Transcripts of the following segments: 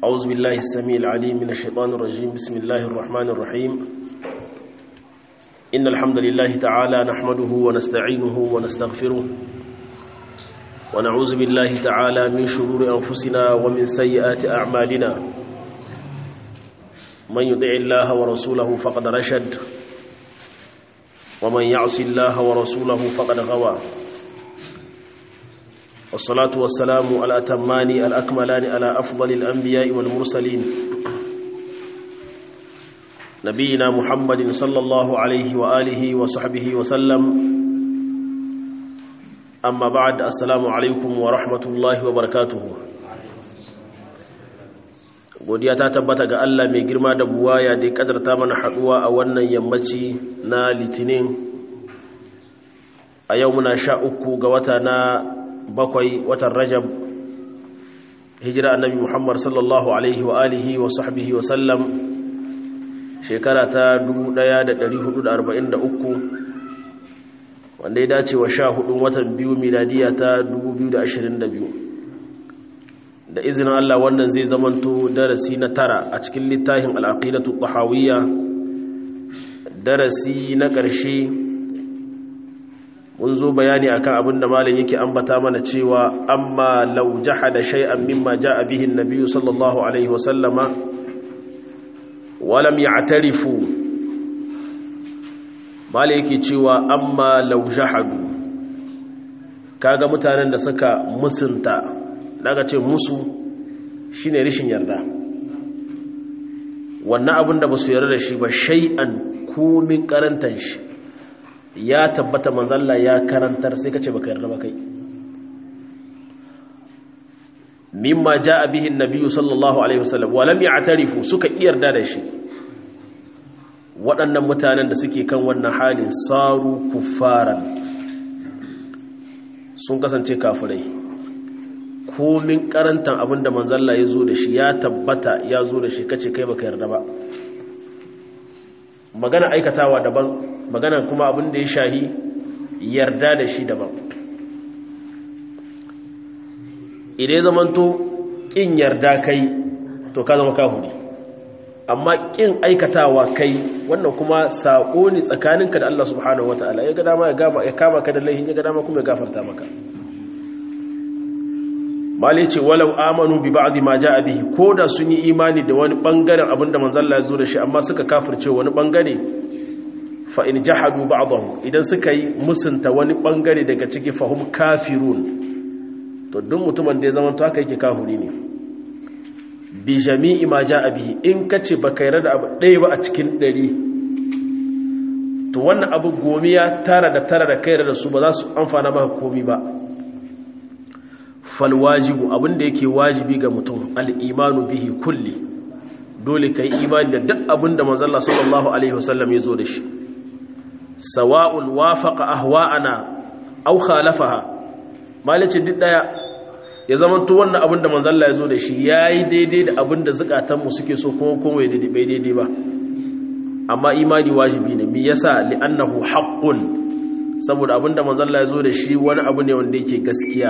أعوذ بالله السميع العليم من الشيطان الرجيم بسم الله الرحمن الرحيم إن الحمد لله تعالى نحمده ونستعينه ونستغفره ونعوذ بالله تعالى من شرور أنفسنا ومن سيئات أعمالنا من يطع الله ورسوله فقد رشد ومن يعص الله ورسوله فقد غوى والصلاة والسلام على أتمان الأكملان على أفضل الأنبياء والمرسلين نبينا محمد صلى الله عليه وآله وصحبه وسلم أما بعد السلام عليكم ورحمة الله وبركاته godiya ta tabbata ga Allah mai girma da buwaya da ya kadarta mana haduwa a wannan yammaci na litinin a yau muna sha uku ga wata na bakwai watan rajab hijira annabi muhammad sallallahu alaihi wa alihi wa sahbihi wa sallam shekara ta 1443 wanda ya dace wa sha hudun watan biyu miladiya ta 2022 da izinin Allah wannan zai zamanto darasi na tara a cikin littafin al'aqidatu tahawiyya darasi na ƙarshe mun zo bayani akan abin da malam yake ambata mana cewa amma law jahada shay'an mimma jaa bihi an-nabiy sallallahu alaihi wa sallama wa lam ya'tarifu malam yake cewa amma law jahadu kaga mutanen da suka musunta daga ce musu shine rishin yarda wannan abin da ba su yarda da shi ba shay'an komin karantan shi ya tabbata manzalla ya karantar sai kace baka yarda ba kai mimma jaa bihi an-nabiy sallallahu alaihi wasallam wa lam ya'tarifu suka yarda da shi waɗannan mutanen da suke kan wannan halin saru kuffaran sun kasance kafirai komin karantan abinda manzalla ya zo da shi ya tabbata ya zo da shi kace kai baka yarda ba magana aikatawa daban magana kuma abin da ya shahi yarda da shi daban idan zamanto kin yarda kai to ka zama kahuri amma kin aikatawa kai wannan kuma sako ne tsakaninka da Allah subhanahu wataala ya ga dama ya kama ka da laihin ya ga dama kuma ya gafarta maka malai ce walau amanu bi ba'dhi ma jaa bihi koda sun yi imani da wani bangaren abinda manzon Allah ya zo da shi amma suka kafirce wani bangare fa in jahadu ba'dahu idan suka yi musunta wani bangare daga ciki fahum kafirun to duk mutumin da ya zama to haka yake kafiri ne bi jami'i ma jaa bihi in kace baka yarda da abu ɗaya ba a cikin ɗari to wannan abu gomiya tara da tara da kai da su ba za su amfana maka komi ba falwajibu abinda yake wajibi ga mutum al'imanu bihi kulli dole ka yi imani da duk abinda manzalla sallallahu alaihi wasallam ya zo da shi sawa'un wafaqa ahwa'ana aw khalafaha malice duk daya ya zama to wannan abinda manzalla ya zo da shi yayi daidai da abinda zukatanmu suke so kuma kuma bai daidai bai daidai ba amma imani wajibi ne me yasa li'annahu haqqun saboda abinda manzalla ya zo da shi wani abu ne wanda yake gaskiya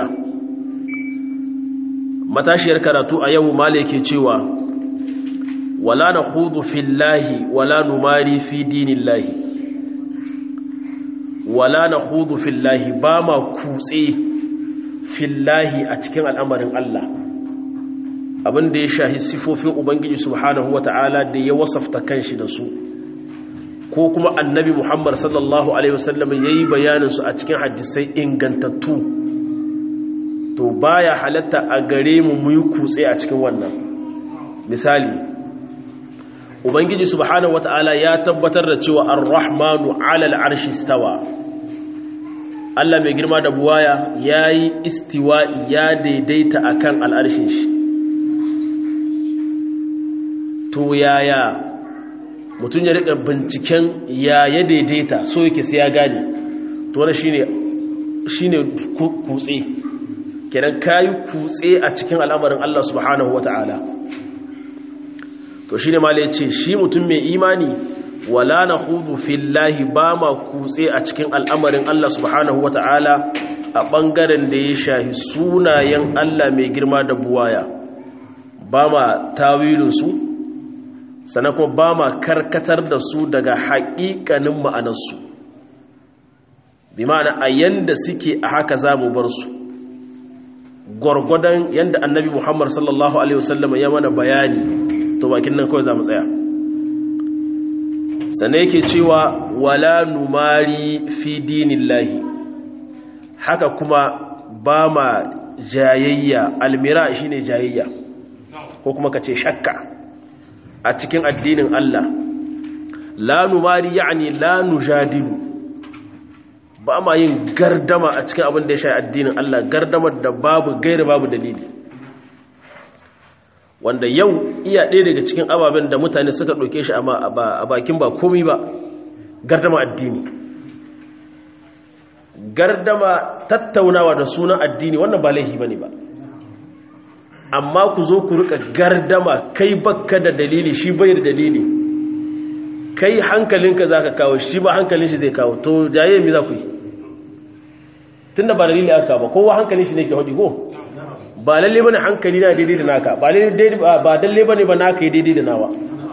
matashiyar karatu a yau mala yake cewa wala na hudu fillahi wala numari fi dinillahi wala na hudu fillahi ba ma kutse fillahi a cikin al'amarin Allah abinda ya shahi sifofin ubangiji subhanahu wata'ala da ya wasafta kanshi da su ko kuma annabi muhammad sallallahu alaihi wasallam ya yi bayaninsu a cikin hadisai ingantattu to baya halatta a gare mu mu yi kutse a cikin wannan misali ubangiji subhanahu wata'ala ya tabbatar da cewa ar-rahmanu 'ala al-arshi istawa Allah mai girma da buwaya yayi istiwa'i ya daidaita akan al'arshin shi to yaya mutum ya rika binciken ya ya daidaita so yake sai ya gane to wannan shine shine kutse kenan kayi kutse a cikin al'amarin Allah subhanahu wa ta'ala to shi ne ma ce shi mutum mai imani wala na hudu fillahi ba ma kutse a cikin al'amarin Allah subhanahu wa ta'ala a ɓangaren da ya shahi sunayen Allah mai girma da buwaya ba ma tawilinsu sannan kuma ba ma karkatar da su daga haƙiƙanin ma'anarsu bi ma'ana a yanda suke a haka za mu bar su gwargwadon yanda annabi muhammad sallallahu alaihi wasallam ya mana bayani to bakin nan kawai za mu tsaya sannan yake cewa wala numari fi dinillahi haka kuma ba ma jayayya almira shine jayayya ko kuma ka ce shakka a cikin addinin Allah la numari yani la nujadilu ba ma yin gardama a cikin abin da ya shayi addinin Allah gardamar da babu gaira babu dalili wanda yau iya ɗaya daga cikin ababen da mutane suka ɗauke shi a bakin ba komi ba gardama addini gardama tattaunawa da sunan addini wannan ba laifi ba ne ba amma ku zo ku rika gardama kai bakka da dalili shi bai da dalili kai hankalinka za ka kawo shi ba hankalin shi zai kawo to jaye mi za ku yi tun da ba dalili aka ba kowa hankalin shi ne ke haɗi ko ba lalle bane hankali na daidai da naka ba lalle bane ba naka yi daidai da nawa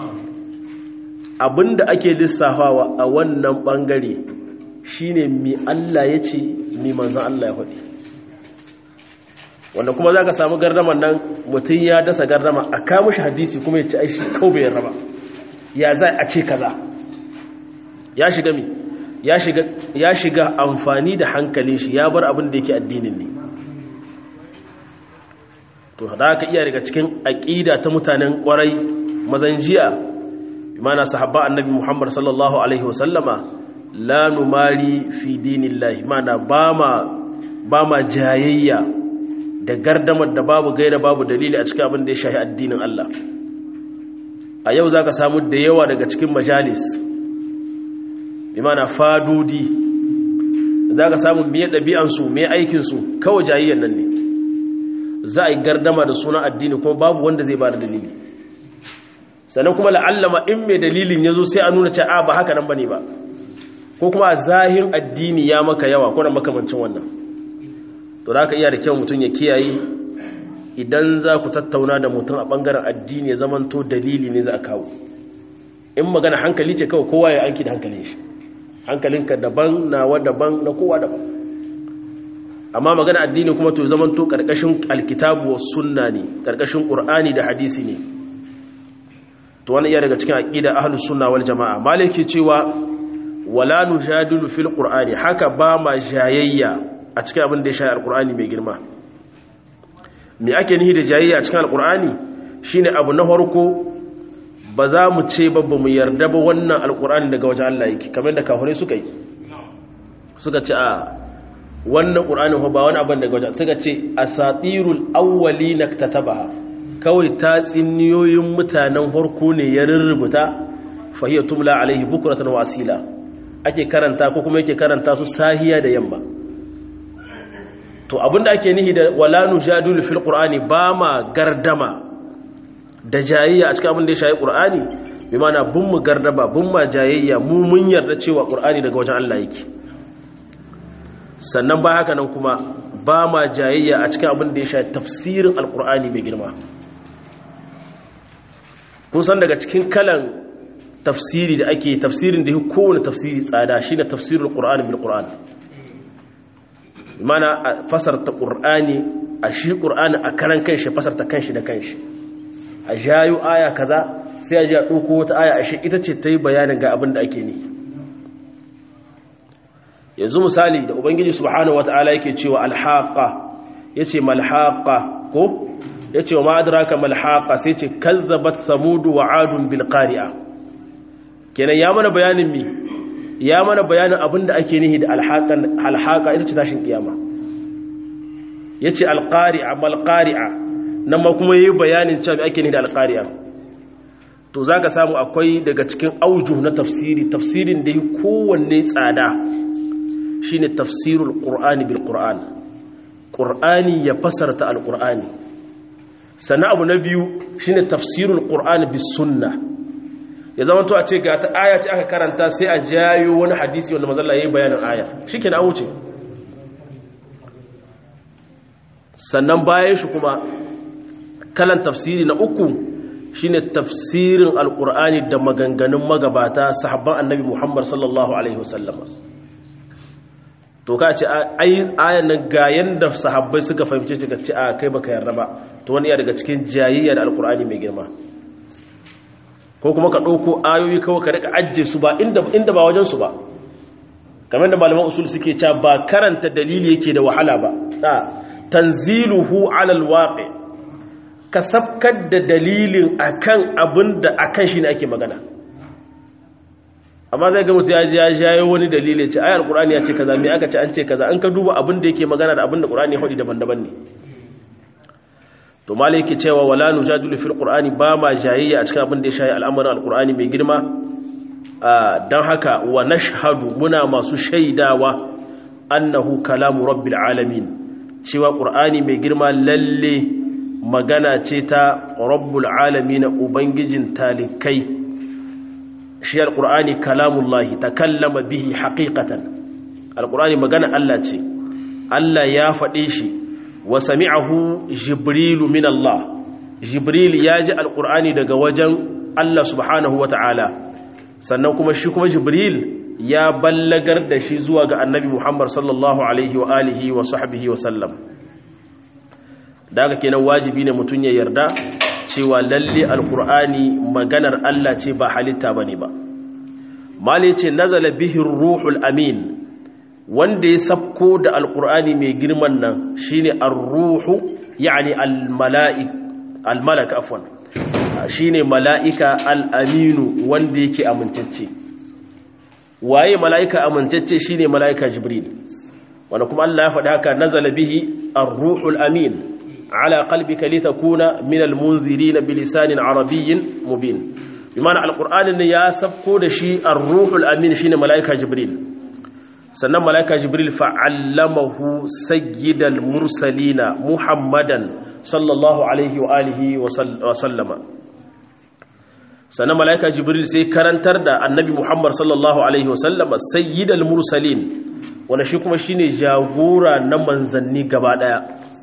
abinda ake lissafawa a wannan bangare shine mi Allah ya ce mi manzan Allah ya faɗi wanda kuma za ka samu gardaman nan mutum ya dasa gardama a kamushi hadisi kuma ya ci aishi kau bai raba ya za a ce kaza ya shiga mi ya shiga amfani da hankalin shi ya bar abin da yake addinin ne to da ka iya daga cikin aƙida ta mutanen ƙwarai mazan jiya mana sahabba annabi muhammad sallallahu alaihi wasallama la numari fi dinillahi mana ba ma ba ma jayayya da gardamar da babu gaira babu dalili a cikin abin da ya shahi addinin Allah a yau zaka samu da yawa daga cikin majalis bi mana fadudi zaka samu me dabi'an su me aikin su kawai jayayyan nan ne za a yi gardama da sunan addini kuma babu wanda zai ba da dalili sannan kuma la'allama in mai dalilin ya zo sai a nuna ce a ba haka nan ba ne ba ko kuma a zahin addini ya maka yawa ko na makamancin wannan to da ka iya da kyau mutum ya kiyaye idan za ku tattauna da mutum a ɓangaren addini ya zamanto dalili ne za a kawo in magana hankali ce kawai kowa ya aiki da hankalin shi hankalinka daban nawa daban na kowa daban amma magana addini kuma to zamanto karkashin alkitabu was sunna ne karkashin qur'ani da hadisi ne to wannan iya daga cikin aqida ahlus sunna wal jamaa maliki cewa wala nujadilu fil qur'ani haka ba ma jayayya a cikin abin da ya shayi alqur'ani mai girma me ake nihi da jayayya a cikin alqur'ani shine abu na farko ba za mu ce ba mu yarda ba wannan alqur'ani daga wajen Allah yake kamar da kafirai suka yi suka ce a wannan ƙur'anin ba wani abin daga wajen suka ce a satirul awwali na tatabaha kawai ta tsinniyoyin mutanen harko ne ya rurrubuta fahiyar tumla alaihi bukuratan wasila ake karanta ko kuma yake karanta su sahiya da yamma to abinda ake nihi da wala nujadilu fil qur'ani ba ma gardama da jayayya a cikin abin da ya shayi qur'ani bi mana bun mu gardama bun ma jayayya mu mun yarda cewa qur'ani daga wajen Allah yake sannan ba haka nan kuma ba ma jayayya a cikin abin da ya shayi tafsirin alqur'ani mai girma kun san daga cikin kalan tafsiri da ake tafsirin da ya kowane tafsiri tsada shi ne tafsirin ƙur'ani bil ƙur'ani mana a fasarta ƙur'ani a shi ƙur'ani a karan kanshi fasarta kanshi da kanshi a jayo aya kaza sai a ji a ɗauko wata aya a shi ita ce ta yi bayanin ga abin da ake ne yanzu misali da ubangiji subhanahu wata'ala yake cewa alhaqa yace malhaqa ko yace wa ma adraka malhaqa sai ce kazzabat samud wa adun bil qari'a kenan ya mana bayanin mi ya mana bayanin abinda ake nihi da alhaqan alhaqa ita ce tashin kiyama yace alqari'a malqari'a nan ma kuma yayi bayanin cewa ake nihi da alqari'a to zaka samu akwai daga cikin aujuh na tafsiri tafsirin da yi kowanne tsada shine tafsirul qur'ani bil qur'an qur'ani ya fasarta alqur'ani sannan abu na biyu shine tafsirul qur'ani bis sunnah ya zama to a ce ga ta aya ce aka karanta sai a jayo wani hadisi wanda mazalla yayi bayanin aya shikenan an wuce sannan bayan shi kuma kalan tafsiri na uku shine tafsirin alkur'ani da maganganun magabata sahabban annabi muhammad sallallahu alaihi wasallam to ka ce ayan nan ga yanda sahabbai suka fahimce shi ka ce a kai baka yarda ba to wani ya daga cikin jayayya da alkur'ani mai girma ko kuma ka ɗauko ayoyi kawai ka rika ajiye su ba inda ba wajen su ba kamar da malaman usul suke cewa ba karanta dalili yake da wahala ba tanziluhu alal waqi ka sabkar da dalilin akan abin da akan shi ne ake magana amma zai ga mutum ya ji ya jayo wani dalili ce ayar qur'ani ya ce kaza me aka ce an ce kaza an ka duba abin da yake magana da abin da qur'ani ya faɗi daban-daban ne to malai yake cewa wala nujadilu fil qur'ani ba ma jayayya a cikin abin da ya shayi al'amarin alqur'ani mai girma dan haka wa nashhadu muna masu shaidawa annahu kalamu rabbil alamin cewa qur'ani mai girma lalle magana ce ta rabbul alamin ubangijin talikai shi alqur'ani kalamullahi takallama bihi haqiqatan alqur'ani magana Allah ce Allah ya faɗe shi wa sami'ahu jibrilu min Allah jibril ya ji alqur'ani daga wajen Allah subhanahu wata'ala sannan kuma shi kuma jibril ya ballagar da shi zuwa ga annabi Muhammad sallallahu alaihi wa alihi wa sahbihi wa sallam daga kenan wajibi ne mutun ya yarda cewa lalle alqur'ani maganar Allah ce ba halitta bane ba mali ce nazala bihi ruhul amin wanda ya sabko da alkur'ani mai girman nan shine ar-ruhu yani al-mala'ik al-malak afwan shine mala'ika al-aminu wanda yake amintacce waye mala'ika amintacce shine mala'ika jibril wanda kuma Allah ya faɗa haka nazala bihi ar-ruhu al-amin ala qalbika litakuna min al-munzirin bilisanin arabiyyin mubin bimana alkur'ani ne ya sabko da shi ar-ruhu al-amin shine mala'ika jibril sannan mala'ika jibril fa'allamahu sayyidal mursalina muhammadan sallallahu alaihi wa alihi wa sallama sannan mala'ika jibril sai karantar da annabi muhammad sallallahu alaihi wa sallama sayyidal mursalin wanda shi kuma shine jagora na manzanni gaba daya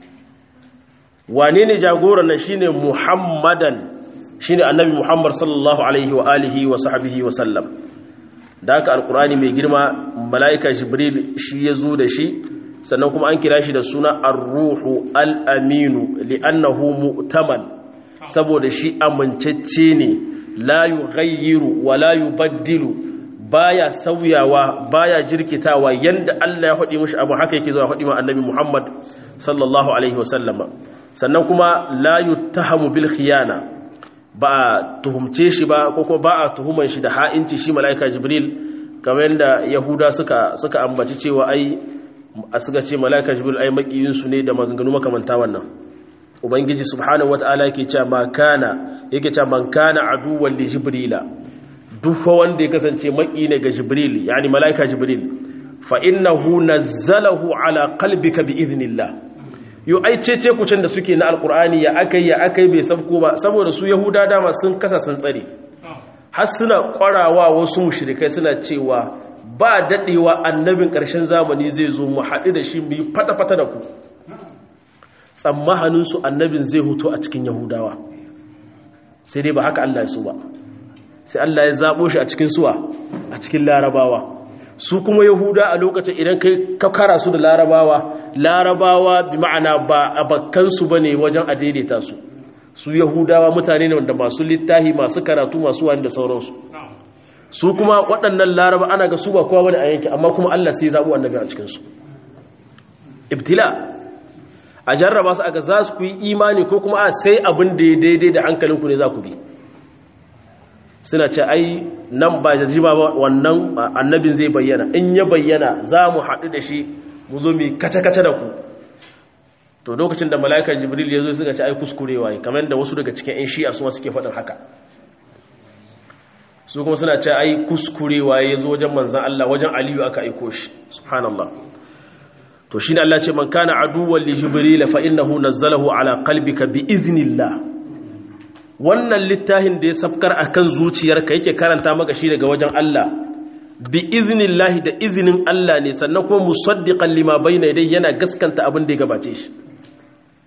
wane ne jagora na shine muhammadan shine annabi muhammad sallallahu alaihi wa alihi wa sahbihi wa sallam da haka alkurani mai girma mala'ika jibril shi ya zo da shi sannan kuma an kira shi da suna ar-ruhu al-aminu li'annahu mu'taman saboda shi amincacce ne la yughayyiru wa la yubaddilu baya sauyawa baya jirkitawa yanda Allah ya faɗi mishi abu haka yake zuwa faɗi ma annabi Muhammad sallallahu alaihi wasallama sannan kuma la yuttahamu bil khiyana ba a tuhumce shi ba ko kuma ba a tuhuman shi da ha'inci shi mala'ika jibril kamar yadda yahuda suka suka ambaci cewa ai a suka ce mala'ika jibril ai makiyinsu ne da maganganu makamanta wannan ubangiji subhanahu wata'ala yake cewa ma kana yake cewa man kana aduwwan li jibrila duk wanda ya kasance maki ne ga jibril yani mala'ika jibril fa innahu nazzalahu ala qalbika bi idhnillah yo ai cece kucin da suke na alkur'ani ya akai ya akai bai sabko ba saboda su yahuda dama sun kasa sun tsare har suna kwarawa wasu mushrikai suna cewa ba dadewa annabin ƙarshen zamani zai zo mu haɗu da shi mu yi fata-fata da ku tsammahanin su annabin zai hutu a cikin yahudawa sai dai ba haka Allah ya so ba sai Allah ya zabo shi a cikin suwa a cikin larabawa su kuma yahuda a lokacin idan kai ka kara su da larabawa larabawa bi ma'ana ba a bakkansu ba ne wajen a daidaita su su yahudawa mutane ne wanda masu littahi masu karatu masu wani da sauransu su kuma waɗannan laraba ana ga su ba kowa wani a yanki amma kuma allah sai zaɓo annabi a cikinsu ibtila a jarraba su aka za su ku yi imani ko kuma a sai abin da ya daidai da hankalinku ne za ku bi suna ce ai nan ba da jima ba wannan annabin zai bayyana in ya bayyana za mu haɗu da shi mu zo mai kace-kace da ku to lokacin da mala'ikar jibril ya zo suka ce ai kuskurewa ne kamar da wasu daga cikin 'yan shi'a su suke faɗin haka su kuma suna ce ai kuskurewa ya zo wajen manzan Allah wajen aliyu aka aiko shi subhanallah to shi ne Allah ce man kana aduwwan li jibril fa innahu nazzalahu ala qalbika bi iznillah wannan littafin da ya safkar a kan zuciyarka yake karanta maka shi daga wajen Allah bi iznillahi da izinin Allah ne sannan kuma musaddiqan lima bayna yadayhi yana gaskanta abin da ya gabace shi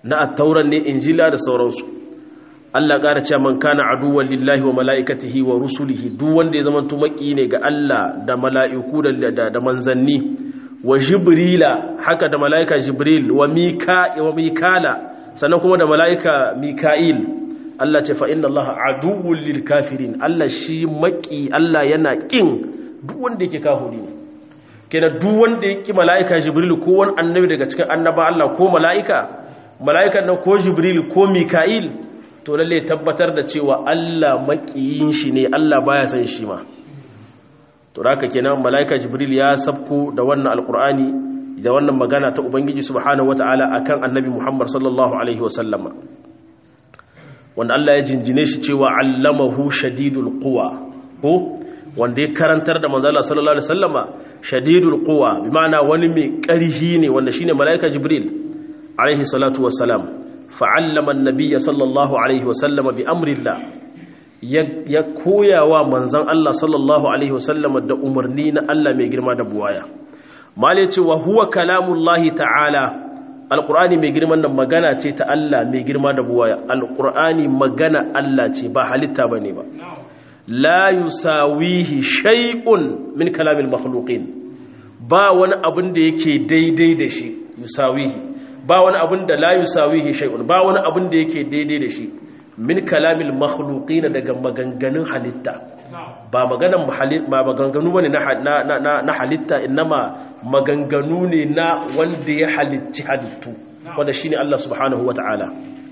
na attauran ne injila da sauransu Allah ƙara cewa man kana aduwwan lillahi wa mala'ikatihi wa rusulihi duk wanda ya zama tumaki ne ga Allah da mala'iku da da manzanni wa jibrila haka da mala'ika jibril wa mika wa mikala sannan kuma da mala'ika mika'il Allah ce fa inna Allah aduwwul lil kafirin Allah shi maki Allah yana kin duk wanda yake kafiri ne kenan duk wanda yake mala'ika jibril ko wani annabi daga cikin annaba Allah ko mala'ika mala'ikan nan ko jibril ko mika'il to lalle tabbatar da cewa Allah makiyin shi ne Allah baya san shi ma to haka kenan mala'ika jibril ya sabko da wannan alqur'ani da wannan magana ta ubangiji subhanahu wataala akan annabi Muhammad sallallahu alaihi wasallama wanda Allah ya jinjine shi cewa allamahu shadidul quwa ko wanda ya karantar da manzo Allah sallallahu alaihi wasallama shadidul quwa bi ma'ana wani mai ƙarhi ne wanda shine malaika jibril alaihi salatu wassalam fa'allama an-nabiy sallallahu alaihi wasallama bi amrillah ya koyawa manzon Allah sallallahu alaihi wasallama da umarni na Allah mai girma da buwaya mali ce wa huwa kalamullahi ta'ala alqur'ani mai girman nan magana ce ta Allah mai girma da buwaya alqur'ani magana Allah ce ba halitta bane ba la yusawihi shay'un min kalamil makhluqin ba wani abin da yake daidai da shi yusawihi ba wani abin da la yusawihi shay'un ba wani abin da yake daidai da shi min kalamil makhluqin daga maganganun halitta ba maganan ba maganganu bane na na na halitta inma maganganu ne na wanda ya halicci halittu wanda shine Allah subhanahu wataala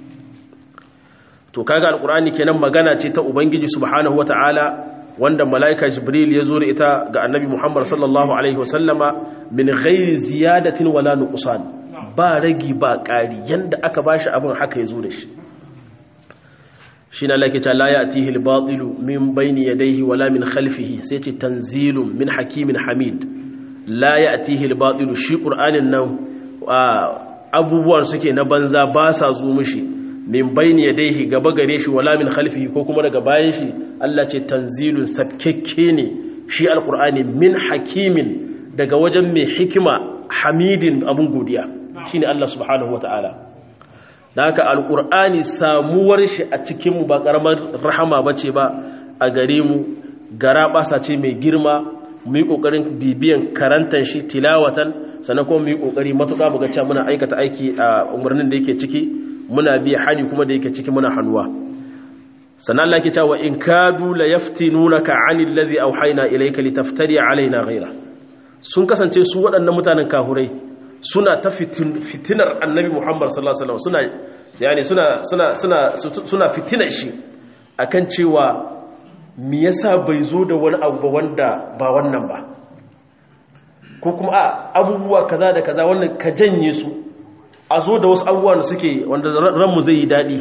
to kaga alqur'ani kenan magana ce ta ubangiji subhanahu wataala wanda malaika jibril ya zo da ita ga annabi muhammad sallallahu alaihi wasallama min ghairi ziyadatin wala nuqsan ba ragi ba ƙari yanda aka bashi abin haka ya zo da shi shi na lake ta la ya'tihi al-batilu min bayni yadayhi wala min khalfihi sai ce tanzilun min hakimin hamid la ya'tihi al-batilu shi qur'anin nan abubuwan suke na banza ba sa zo mishi min bayni yadayhi gaba gare shi wala min khalfihi ko kuma daga bayan shi Allah ce tanzilun sabkekke ne shi alqur'ani min hakimin daga wajen mai hikima hamidin abun godiya shine Allah subhanahu wataala dan haka alqur'ani samuwar shi a cikin mu ba karamar rahama bace ba a gare mu gara basa ce mai girma mu yi kokarin bibiyan karantar shi tilawatan sannan kuma mu yi kokari matuƙa mu ga cewa muna aikata aiki a umarnin da yake ciki muna biya hani kuma da yake ciki muna hannuwa sannan Allah ke cewa in kadu la yaftinunaka anil ladhi awhayna ilayka litaftari alaina ghayra sun kasance su waɗannan mutanen kahurai suna ta fitinar annabi Muhammad sallallahu alaihi wasallam suna yani suna suna suna suna fitinar shi akan cewa me yasa bai zo da wani abu ba wanda ba wannan ba ko kuma a abubuwa kaza da kaza wannan ka janye su a zo da wasu abubuwa da suke wanda ranmu zai yi daɗi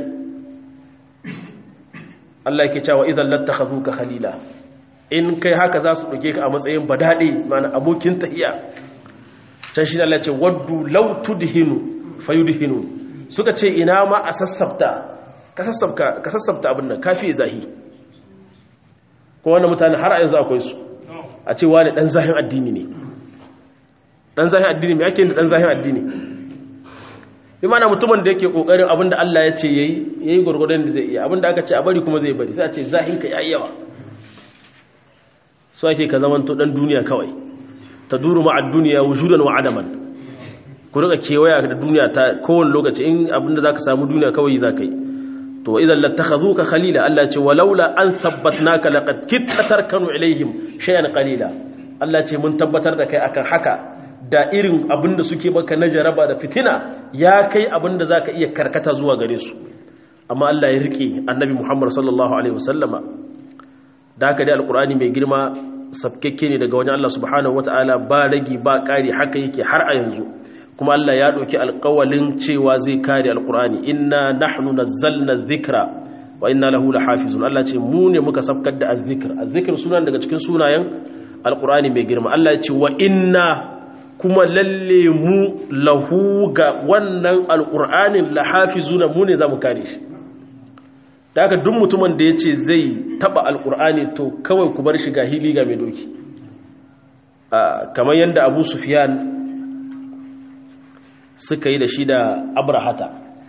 Allah yake cewa idan lattakhazuka khalila in kai haka za su ɗauke ka a matsayin badade mana abokin tahiya can shi Allah ce waddu law tudhinu fayudhinu suka ce ina ma a sassafta ka sassafta ka sassafta abin nan kafi zahi ko wannan mutane har a yanzu akwai su a ce wani dan zahin addini ne dan zahin addini me ake da dan zahin addini bi mana mutumin da yake kokarin abinda Allah ya ce yayi yayi gurgurdan da zai iya abinda aka ce a bari kuma zai bari sai a ce zahin ka yayi yawa so ake ka zaman to dan duniya kawai taduru ma ad-dunya wujudan wa adaman ku rika kewaya da duniya ta kowane lokaci in abinda zaka samu duniya kawai zaka yi to idan lattakhazuka khalila Allah ce walaula an thabbatnaka laqad kitta tarkanu ilaihim shay'an qalila Allah ce mun tabbatar da kai akan haka da irin abinda suke maka na jaraba da fitina ya kai abinda zaka iya karkata zuwa gare su amma Allah ya rike annabi Muhammad sallallahu alaihi wasallama da haka dai alqur'ani mai girma sabkekke ne daga wajen Allah subhanahu wataala ba ragi ba kari haka yake har a yanzu kuma Allah ya ɗauki alƙawalin cewa zai kare alƙur'ani inna nahnu nazzalna dhikra wa inna lahu lahafizun Allah ce mu ne muka sabkar da azzikr azzikr sunan daga cikin sunayen alƙur'ani mai girma Allah ya ce wa inna kuma lalle mu lahu ga wannan alƙur'anin lahafizuna mu ne zamu kare shi da haka duk mutumin da ya ce zai taɓa alƙur'ani to kawai ku bar shi ga hili ga mai doki kamar yadda abu sufiyan suka yi da shi da abrahata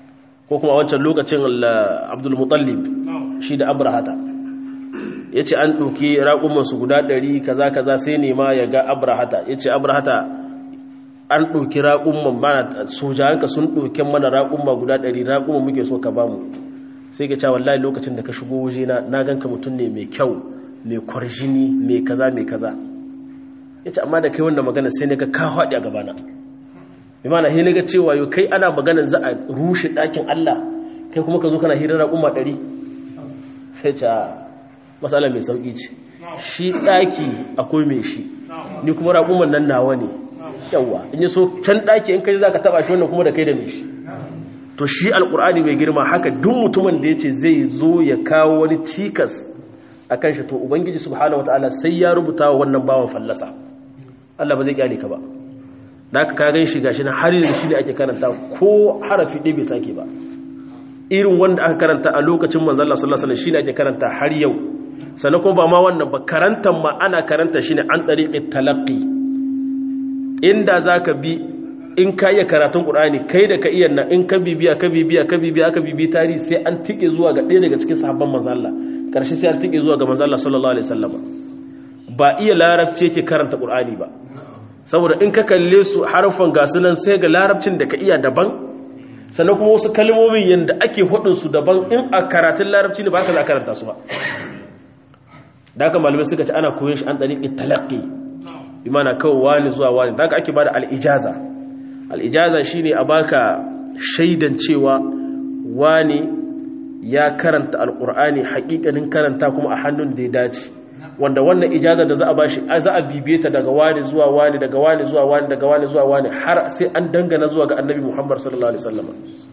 ko kuma wancan lokacin abdul mutallib shi da abrahata ya ce an ɗauki raƙumansu guda ɗari kaza kaza sai nema ya ga abrahata ya ce abrahata an ɗauki raƙumman ba sojayenka sun ɗauki mana raƙumma guda ɗari raƙumman muke so ka bamu sai ka ce wallahi lokacin da ka shigo waje na na ganka mutum ne mai kyau mai kwarjini mai kaza mai kaza ya ce amma da kai wanda magana sai ne ka ka haɗi a gabana imana sai ga cewa yau kai ana magana za a rushe ɗakin Allah kai kuma ka zo kana hirar raƙumma ɗari sai ce matsala mai sauƙi ce shi ɗaki akwai mai shi ni kuma raƙumman nan nawa ne yawa in yi so can ɗaki in kai za ka taɓa shi wannan kuma da kai da mai shi to shi alƙur'ani mai girma haka duk mutumin da ya ce zai zo ya kawo wani cikas a kan shi to ubangiji subhanahu wataala sai ya rubuta wa wannan bawan fallasa Allah ba zai kyale ka ba da aka ka gan shi gashi na har yanzu shi ne ake karanta ko harafi ɗaya bai sake ba irin wanda aka karanta a lokacin manzalla sallallahu alaihi wasallam shi ne ake karanta har yau sannan kuma ba ma wannan ba karantar ma ana karanta shi ne an ɗariƙi talaƙi inda za ka bi in ka iya karatun ƙur'ani kai da ka iya na in ka bibiya ka bibiya ka bibiya aka bibi tarihi sai an tike zuwa ga ɗaya daga cikin sahabban mazalla ƙarshe sai an tike zuwa ga mazalla sallallahu alaihi wasallam ba iya larabci yake karanta ƙur'ani ba saboda in ka kalle su harfan gasu nan sai ga larabcin da ka iya daban sannan kuma wasu kalmomin yadda ake hudunsu daban in a karatun larabci ne ba ka za karanta su ba da haka malamai suka ce ana koyon shi an ɗari talaƙi bi mana kawai wani zuwa wani da haka ake ba da al'ijaza al'ijaza shi ne a baka shaidan cewa wani ya karanta alƙur'ani haƙiƙanin karanta kuma a hannun da ya dace wanda wannan ijaza da za a bashi za a bibiye ta daga wani zuwa wani daga wani zuwa wani daga wani zuwa wani har sai an dangana zuwa ga annabi muhammad sallallahu alaihi wasallam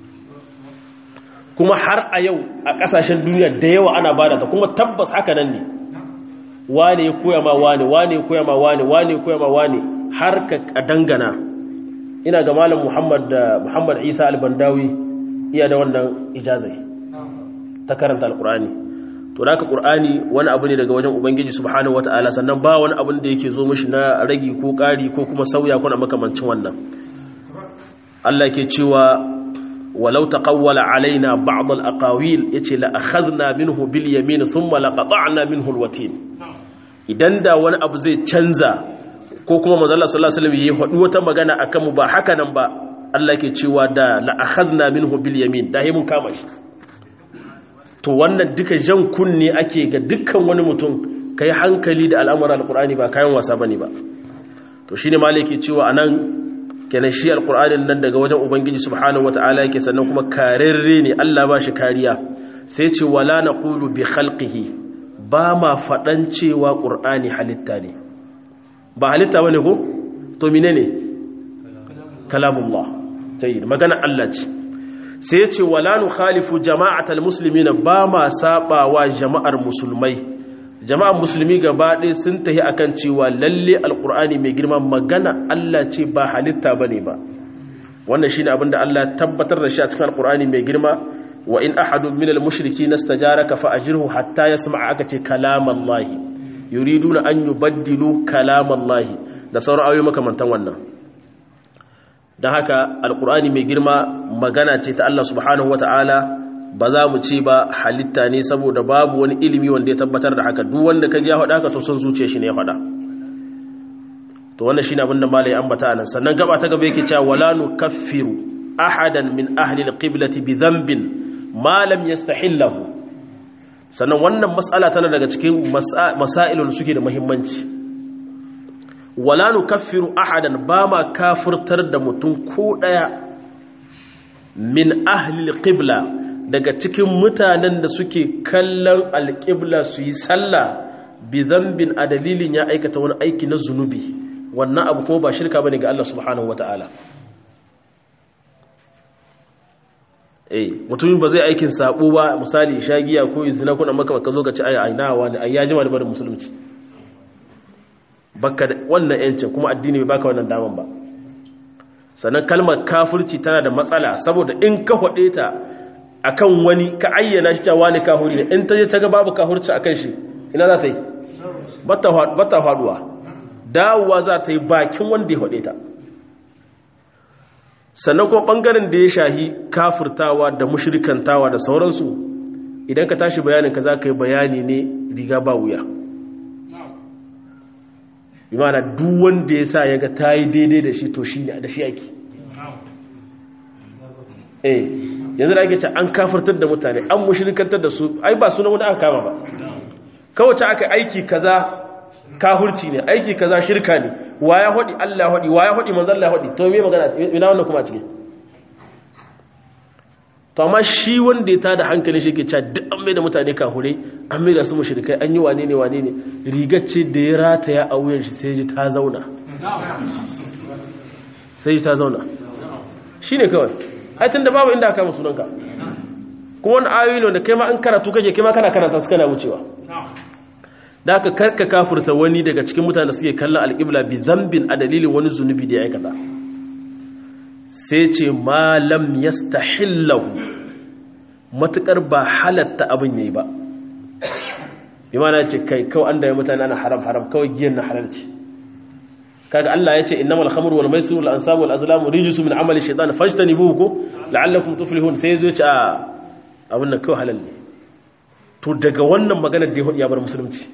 kuma har a yau a ƙasashen duniya da yawa ana bada ta kuma tabbas haka nan ne wane ya koya ma wane wane ya koya ma wane wane ya koya ma wane har ka dangana ina ga malam Muhammad Muhammad Isa al-Bandawi iya da wannan ijazai ta karanta alqur'ani to da ka qur'ani wani abu ne daga wajen ubangiji subhanahu wataala sannan ba wani abin da yake zo mishi na ragi ko ƙari ko kuma sauya ko na makamancin wannan Allah ke cewa walau taqawwala alaina ba'd al-aqawil yace la akhadna minhu bil yamin thumma laqata'na minhu al-watin idan da wani abu zai canza ko kuma manzo Allah sallallahu alaihi wasallam yayi hadu wata magana akan mu ba haka nan ba Allah ke cewa da la akhadna minhu bil yamin da mun kama shi to wannan duka jan kunne ake ga dukkan wani mutum kai hankali da al'amuran alqur'ani ba kayan wasa bane ba to shine malaki cewa anan kenan shi alqur'anin nan daga wajen ubangiji subhanahu wataala yake sannan kuma karerre ne Allah ba shi kariya sai ce wala naqulu bi khalqihi ba ma fadan cewa qur'ani halitta ne ba halitta bane ko to menene kalamullah tayyib magana Allah ce sai ce wala nukhalifu jama'atal muslimina ba ma sabawa jama'ar musulmai jama'ar musulmi gaba ɗaya sun tahi akan cewa lalle alkur'ani mai girma magana Allah ce ba halitta bane ba wannan shine abin da Allah tabbatar da shi a cikin alkur'ani mai girma wa in ahadun minal mushriki nastajaraka fa ajirhu hatta yasma'a aka ce kalamallahi yuriduna an yubaddilu kalamallahi da sauran ayoyi makamantan wannan dan haka alkur'ani mai girma magana ce ta Allah subhanahu wataala ba za mu ce ba halitta ne saboda babu wani ilimi wanda ya tabbatar da haka duk wanda ka ji ya faɗa haka to son zuciya shi ne ya faɗa to wannan shine abin da malai ambata anan sannan gaba ta gaba yake cewa wala nukaffiru ahadan min ahli alqiblati bi dhanbin ma lam yastahillahu sannan wannan mas'ala tana daga cikin masailun suke da muhimmanci wala nukaffiru ahadan ba ma kafirtar da mutum ko daya min ahli alqibla daga cikin mutanen da suke kallon alƙibla su yi sallah bi zambin a dalilin ya aikata wani aiki na zunubi wannan abu kuma ba shirka bane ga Allah subhanahu wata'ala eh mutumin ba zai aikin sabo ba misali shagiya ko izina kuna maka ka zo ka ci ai ai na wani ai ya jima da barin musulunci baka wannan yancin kuma addini bai baka wannan daman ba sannan kalmar kafirci tana da matsala saboda in ka faɗe ta akan wani ka ayyana shi cewa ne kahuri ne in ta je ta ga babu kahurci akan shi ina za ta yi bata faduwa dawowa za ta yi bakin wanda ya faɗe ta sannan kuma ɓangaren da ya shahi kafurtawa da mushrikantawa da sauransu idan ka tashi bayanin ka za ka yi bayani ne riga ba wuya imana duk wanda ya sa ya ga ta yi daidai da shi to shi ne da shi ake eh yanzu da ake ce an kafurtar da mutane an mushrikantar da su ai ba suna wani aka kama ba kawace aka aiki kaza kahurci ne aiki kaza shirka ne wa ya hodi Allah hodi wa ya hodi manzon Allah hodi to me magana ina wannan kuma a cikin to amma shi wanda ya tada hankali shi ke cewa duk an mai da mutane kahure an mai da su mushrikai an yi wane ne wane ne rigar ce da ya rataya a wuyan shi sai ji ta zauna sai ji ta zauna shine kawai ai tunda babu inda aka kama sunanka kuma wani ayoyi ne wanda kai ma an karatu kake kai ma kana karanta su kana wucewa da aka karka kafurta wani daga cikin mutane da suke kallon alƙibla bi zambin a dalilin wani zunubi da ya aikata sai ce malam yastahillahu matukar ba halatta abin yayi ba bi mana ce kai kawai an da ya mutane ana haram haram kawai giyan na halalci kaga Allah ya ce innamal khamru wal maisir wal ansabu wal azlamu rijsu min amali shaytan fajtanibuhu ko la'allakum tuflihun sai yazo ya ce a abin nan kawai halal ne to daga wannan maganar da ya hudu ya bar musulunci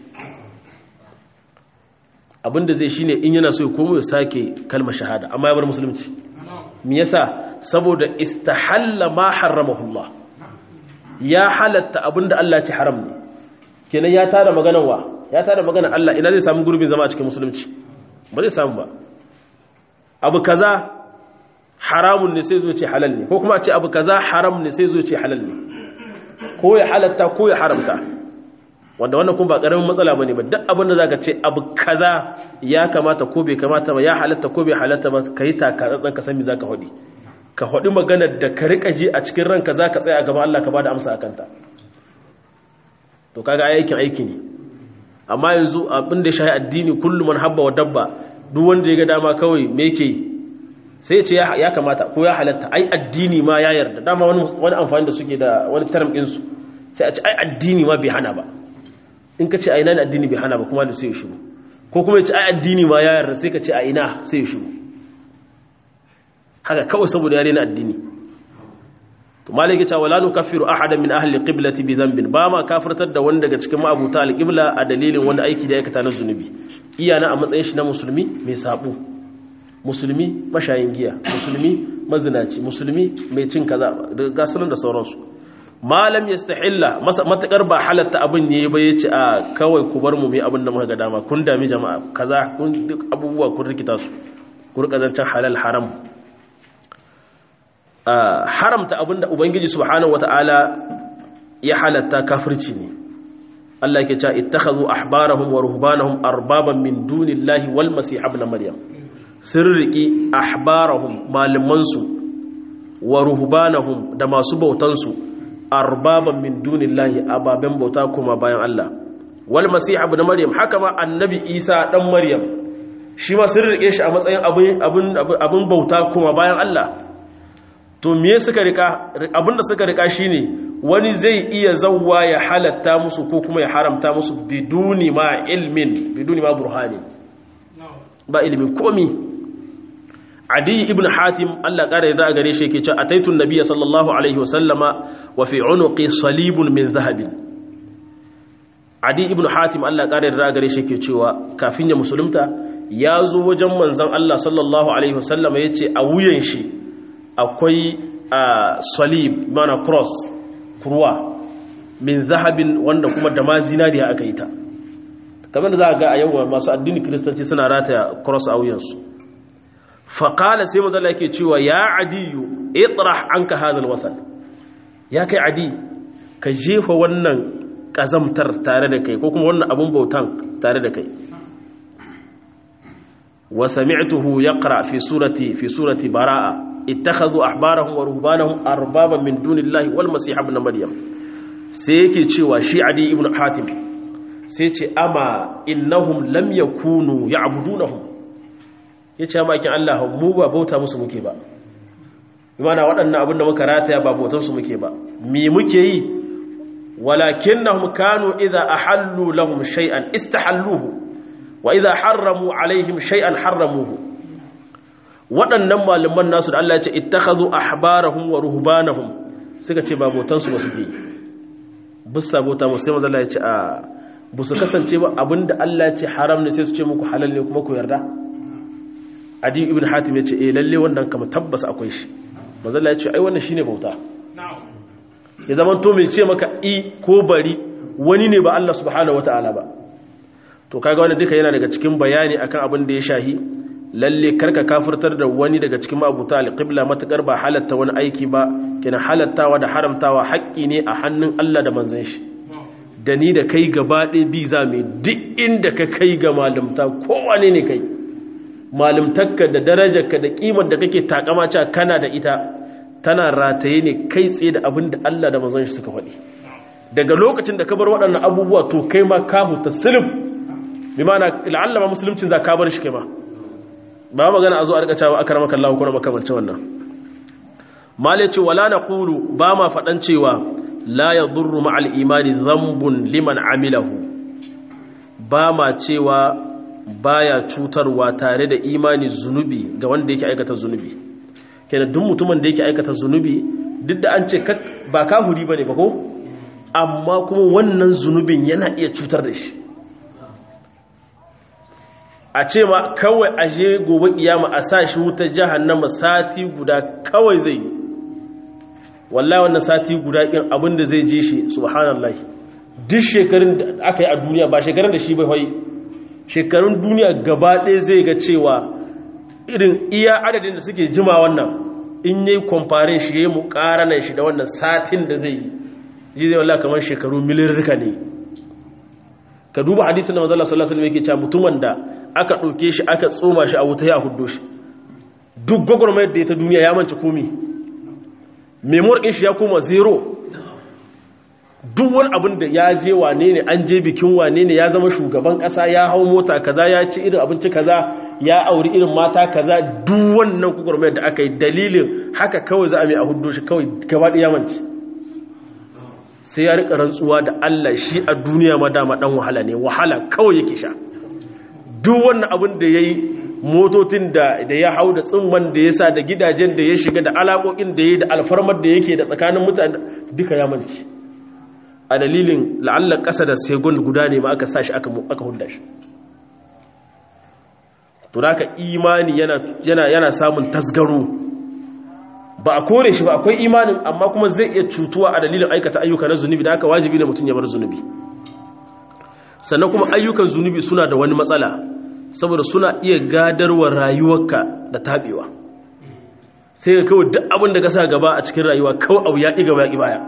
abinda zai shine in yana so ya komo ya sake kalmar shahada amma ya bar musulunci me yasa saboda istahalla ma harramahullah ya halatta abinda Allah ya ce haram ne kenan ya tada maganar wa ya tada maganar Allah ina zai samu gurbin zama a cikin musulunci ba zai samu ba abu kaza haramun ne sai zo ce halal ne ko kuma a ce abu kaza haram ne sai zo ce halal ne ko ya halatta ko ya haramta wanda wannan kuma ba karamin matsala bane ba duk abin da zaka ce abu kaza ya kamata ko bai kamata ba ya halatta ko bai halatta ba kai taka tsantsan ka san me zaka hodi ka hodi maganar da ka rika ji a cikin ranka zaka tsaya a gaban Allah ka bada amsa akan ta to kaga aikin aiki ne amma yanzu abin da ya shahi addini kullu man habba wa dabba duk wanda ya ga dama kawai me yake sai ya ce ya kamata ko ya halatta ai addini ma ya yarda dama wani amfani da suke da wani term ɗinsu sai a ce ai addini ma bai hana ba in ka ce a ina ne addini bai hana ba kuma da sai ya shiru ko kuma ya ce ai addini ma ya yarda sai ka ce a ina sai ya shiru haka kawai saboda ya rena addini to malaki cewa wala nukaffiru ahadan min ahli qiblati bi dhanbin ba ma kafirtar da wanda daga cikin ma'abuta al-qibla a dalilin wanda aiki da ya aikata na zunubi iyana a matsayin shi na musulmi mai sabo musulmi mashayin giya musulmi mazinaci musulmi mai cin kaza da gasunan da sauransu malam yastahilla matakar ba halatta abin ne ba yace a kawai ku bar mu mai abin da muka ga dama kun dami jama'a kaza kun duk abubuwa kun rikita su ku rika zancan halal haram haramta abinda ubangiji subhanahu wataala ya halatta kafirci ne Allah yake cewa ittakhadhu ahbarahum wa ruhbanahum arbaban min dunillahi wal masih ibn maryam sun riƙi ahbarahum malamansu wa ruhbanahum da masu bautansu arbaban min dunillahi ababen bauta kuma bayan Allah wal masih ibn maryam haka ma annabi isa dan maryam shi ma sun riƙe shi a matsayin abin abin bauta kuma bayan Allah to me suka rika abinda suka rika shine wani zai iya zawwa ya halatta musu ko kuma ya haramta musu biduni ma ilmin biduni ma burhani ba ilimin komi adi ibn hatim Allah ƙara yarda a gare shi yake cewa ataitu nabiyya sallallahu alaihi wasallama wa fi unuqi salibun min zahabin adi ibn hatim Allah ƙara yarda a gare shi yake cewa kafin ya musulunta ya zo wajen manzon Allah sallallahu alaihi wasallama yace a wuyan shi akwai salib mana cross kurwa min zahabin wanda kuma da ma zinariya aka yi ta kamar da za a ga a yau masu addini kiristanci suna rataya cross a wuyansu faƙala sai mazala yake cewa ya adiyu itrah an ka hadal wasan ya kai adi ka jefa wannan ƙazamtar tare da kai ko kuma wannan abin bautan tare da kai wa sami'tuhu yaqra fi surati fi surati bara'a ittakhadhu ahbarahum wa ruhbanahum arbaban min dunillahi wal masih ibn maryam sai yake cewa shi adi ibn hatim sai ce ama innahum lam yakunu ya'budunahum yace makin Allah mu ba bauta musu muke ba imana waɗannan abin da muka rataya ba bautar su muke ba me muke yi walakinnahum kanu idza ahallu lahum shay'an istahalluhu wa idza harramu alaihim shay'an harramuhu waɗannan malaman nasu da Allah ya ce ittakhadhu ahbarahum wa ruhbanahum suka ce ba botan su ba suke bisa bota mu sai manzo Allah ya ce a bu su kasance ba abinda Allah ya ce haram ne sai su ce muku halal ne kuma ku yarda adi ibn hatim ya ce eh lalle wannan kama tabbas akwai shi manzo Allah ya ce ai wannan shine bauta ya zaman to mai ce maka i ko bari wani ne ba Allah subhanahu wataala ba to kaga wannan duka yana daga cikin bayani akan abin da ya shahi lalle karka kafirtar da wani daga cikin mabuta alqibla matakar ba halatta wani aiki ba kina halattawa da haramtawa haƙƙi ne a hannun Allah da manzon shi da ni da kai gaba ɗaya bi za mu duk inda ka kai ga malamta kowane ne kai malamtakka da darajarka da kimar da kake takama cewa kana da ita tana rataye ne kai tsaye da abin da Allah da manzon shi suka faɗi daga lokacin da ka bar waɗannan abubuwa to kai ma ka huta silim bi ma'ana la'alla ma musuluncin za ka bar shi kai ma ba magana a zo a rika cewa akramaka Allah ko na makamancin wannan male ce wala naqulu ba ma faɗan cewa la yadurru ma'al imani dhanbun liman amilahu ba ma cewa baya cutarwa tare da imani zunubi ga wanda yake aikata zunubi kenan duk mutumin da yake aikata zunubi duk da an ce ba kahuri bane ba ko amma kuma wannan zunubin yana iya cutar da shi a ce ma kawai aje gobe kiyama a sa shi wuta jahannama sati guda kawai zai yi wallahi wannan sati guda kin abin da zai je shi subhanallahi duk shekarun da aka yi a duniya ba shekarun da shi bai hoyi shekarun duniya gaba ɗaya zai ga cewa irin iya adadin da suke jima wannan in yi kwamfarin shi ya yi mukaranan shi da wannan satin da zai yi ji zai wallah kamar shekaru milirrika ne ka duba hadisun da mazala sallallahu alaihi yake cewa mutumin da aka ɗauke shi aka tsoma shi a wuta ya hudo shi duk gwagwarmayar da ya ta duniya ya manci komi memoir ɗin shi ya koma zero duk wani abin da ya je wane ne an je bikin wane ne ya zama shugaban ƙasa ya hau mota kaza ya ci irin abinci kaza ya auri irin mata kaza duk wannan gwagwarmayar da aka yi dalilin haka kawai za a mai a hudo shi kawai gaba ɗaya manci sai ya rika rantsuwa da Allah shi a duniya ma dama dan wahala ne wahala kawai yake sha duk wannan abin da yayi motocin da da ya hau da tsimman da ya sa da gidajen da ya shiga da alaƙoƙin da ya da alfarmar da yake da tsakanin mutane duka ya manci a dalilin la'alla ƙasa da segon guda ne ma aka sa shi aka aka hudda shi to da imani yana yana yana samun tasgaro ba a kore shi ba akwai imanin amma kuma zai iya cutuwa a dalilin aikata ayyuka na zunubi da haka wajibi ne mutum ya bar zunubi sannan kuma ayyukan zunubi suna da wani matsala saboda suna iya gadarwa rayuwarka da tabewa sai ka kawai duk abin da ka sa gaba a cikin rayuwa kawai abu ya ƙi gaba ya ƙi baya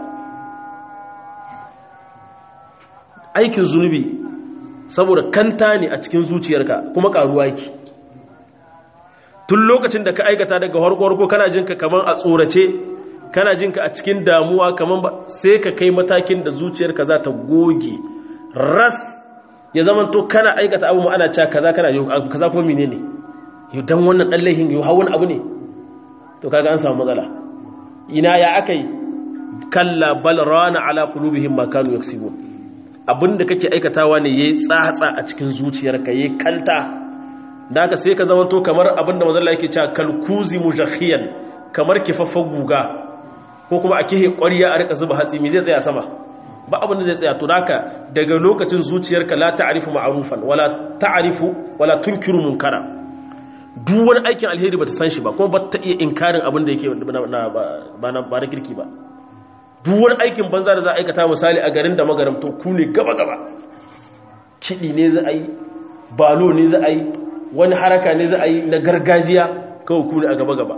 aikin zunubi saboda kanta ne a cikin zuciyarka kuma ƙaruwa yake tun lokacin da ka aikata daga harko-harko kana jinka kamar a tsorace kana jinka a cikin damuwa kamar ba sai ka kai matakin da zuciyarka za ta goge ras ya zama to kana aikata abu ma'ana cewa kaza kana yau kaza ko mine ne yau dan wannan dan laihin yau hawan abu ne to kaga an samu matsala ina ya akai kalla bal rana ala qulubihim ma kanu yaksibun abinda kake aikatawa ne yayi tsatsa a cikin zuciyarka yayi kanta da haka sai ka zama to kamar abinda mazalla yake cewa kalkuzi mujakhiyan kamar kifaffan guga ko kuma a kihe ƙwariya a rika zuba hatsi me zai tsaya sama ba abin da zai tsaya to haka daga lokacin zuciyarka la ta'rifu ma'rufan wala ta'rifu wala tunkiru munkara duk wani aikin alheri bata san shi ba kuma bata iya inkarin abin da yake ba na ba na kirki ba duk wani aikin banza da za a aikata misali a garin da magaram to ku ne gaba gaba kiɗi ne za a yi balo ne za a yi wani haraka ne za a yi na gargajiya kawai ku ne a gaba-gaba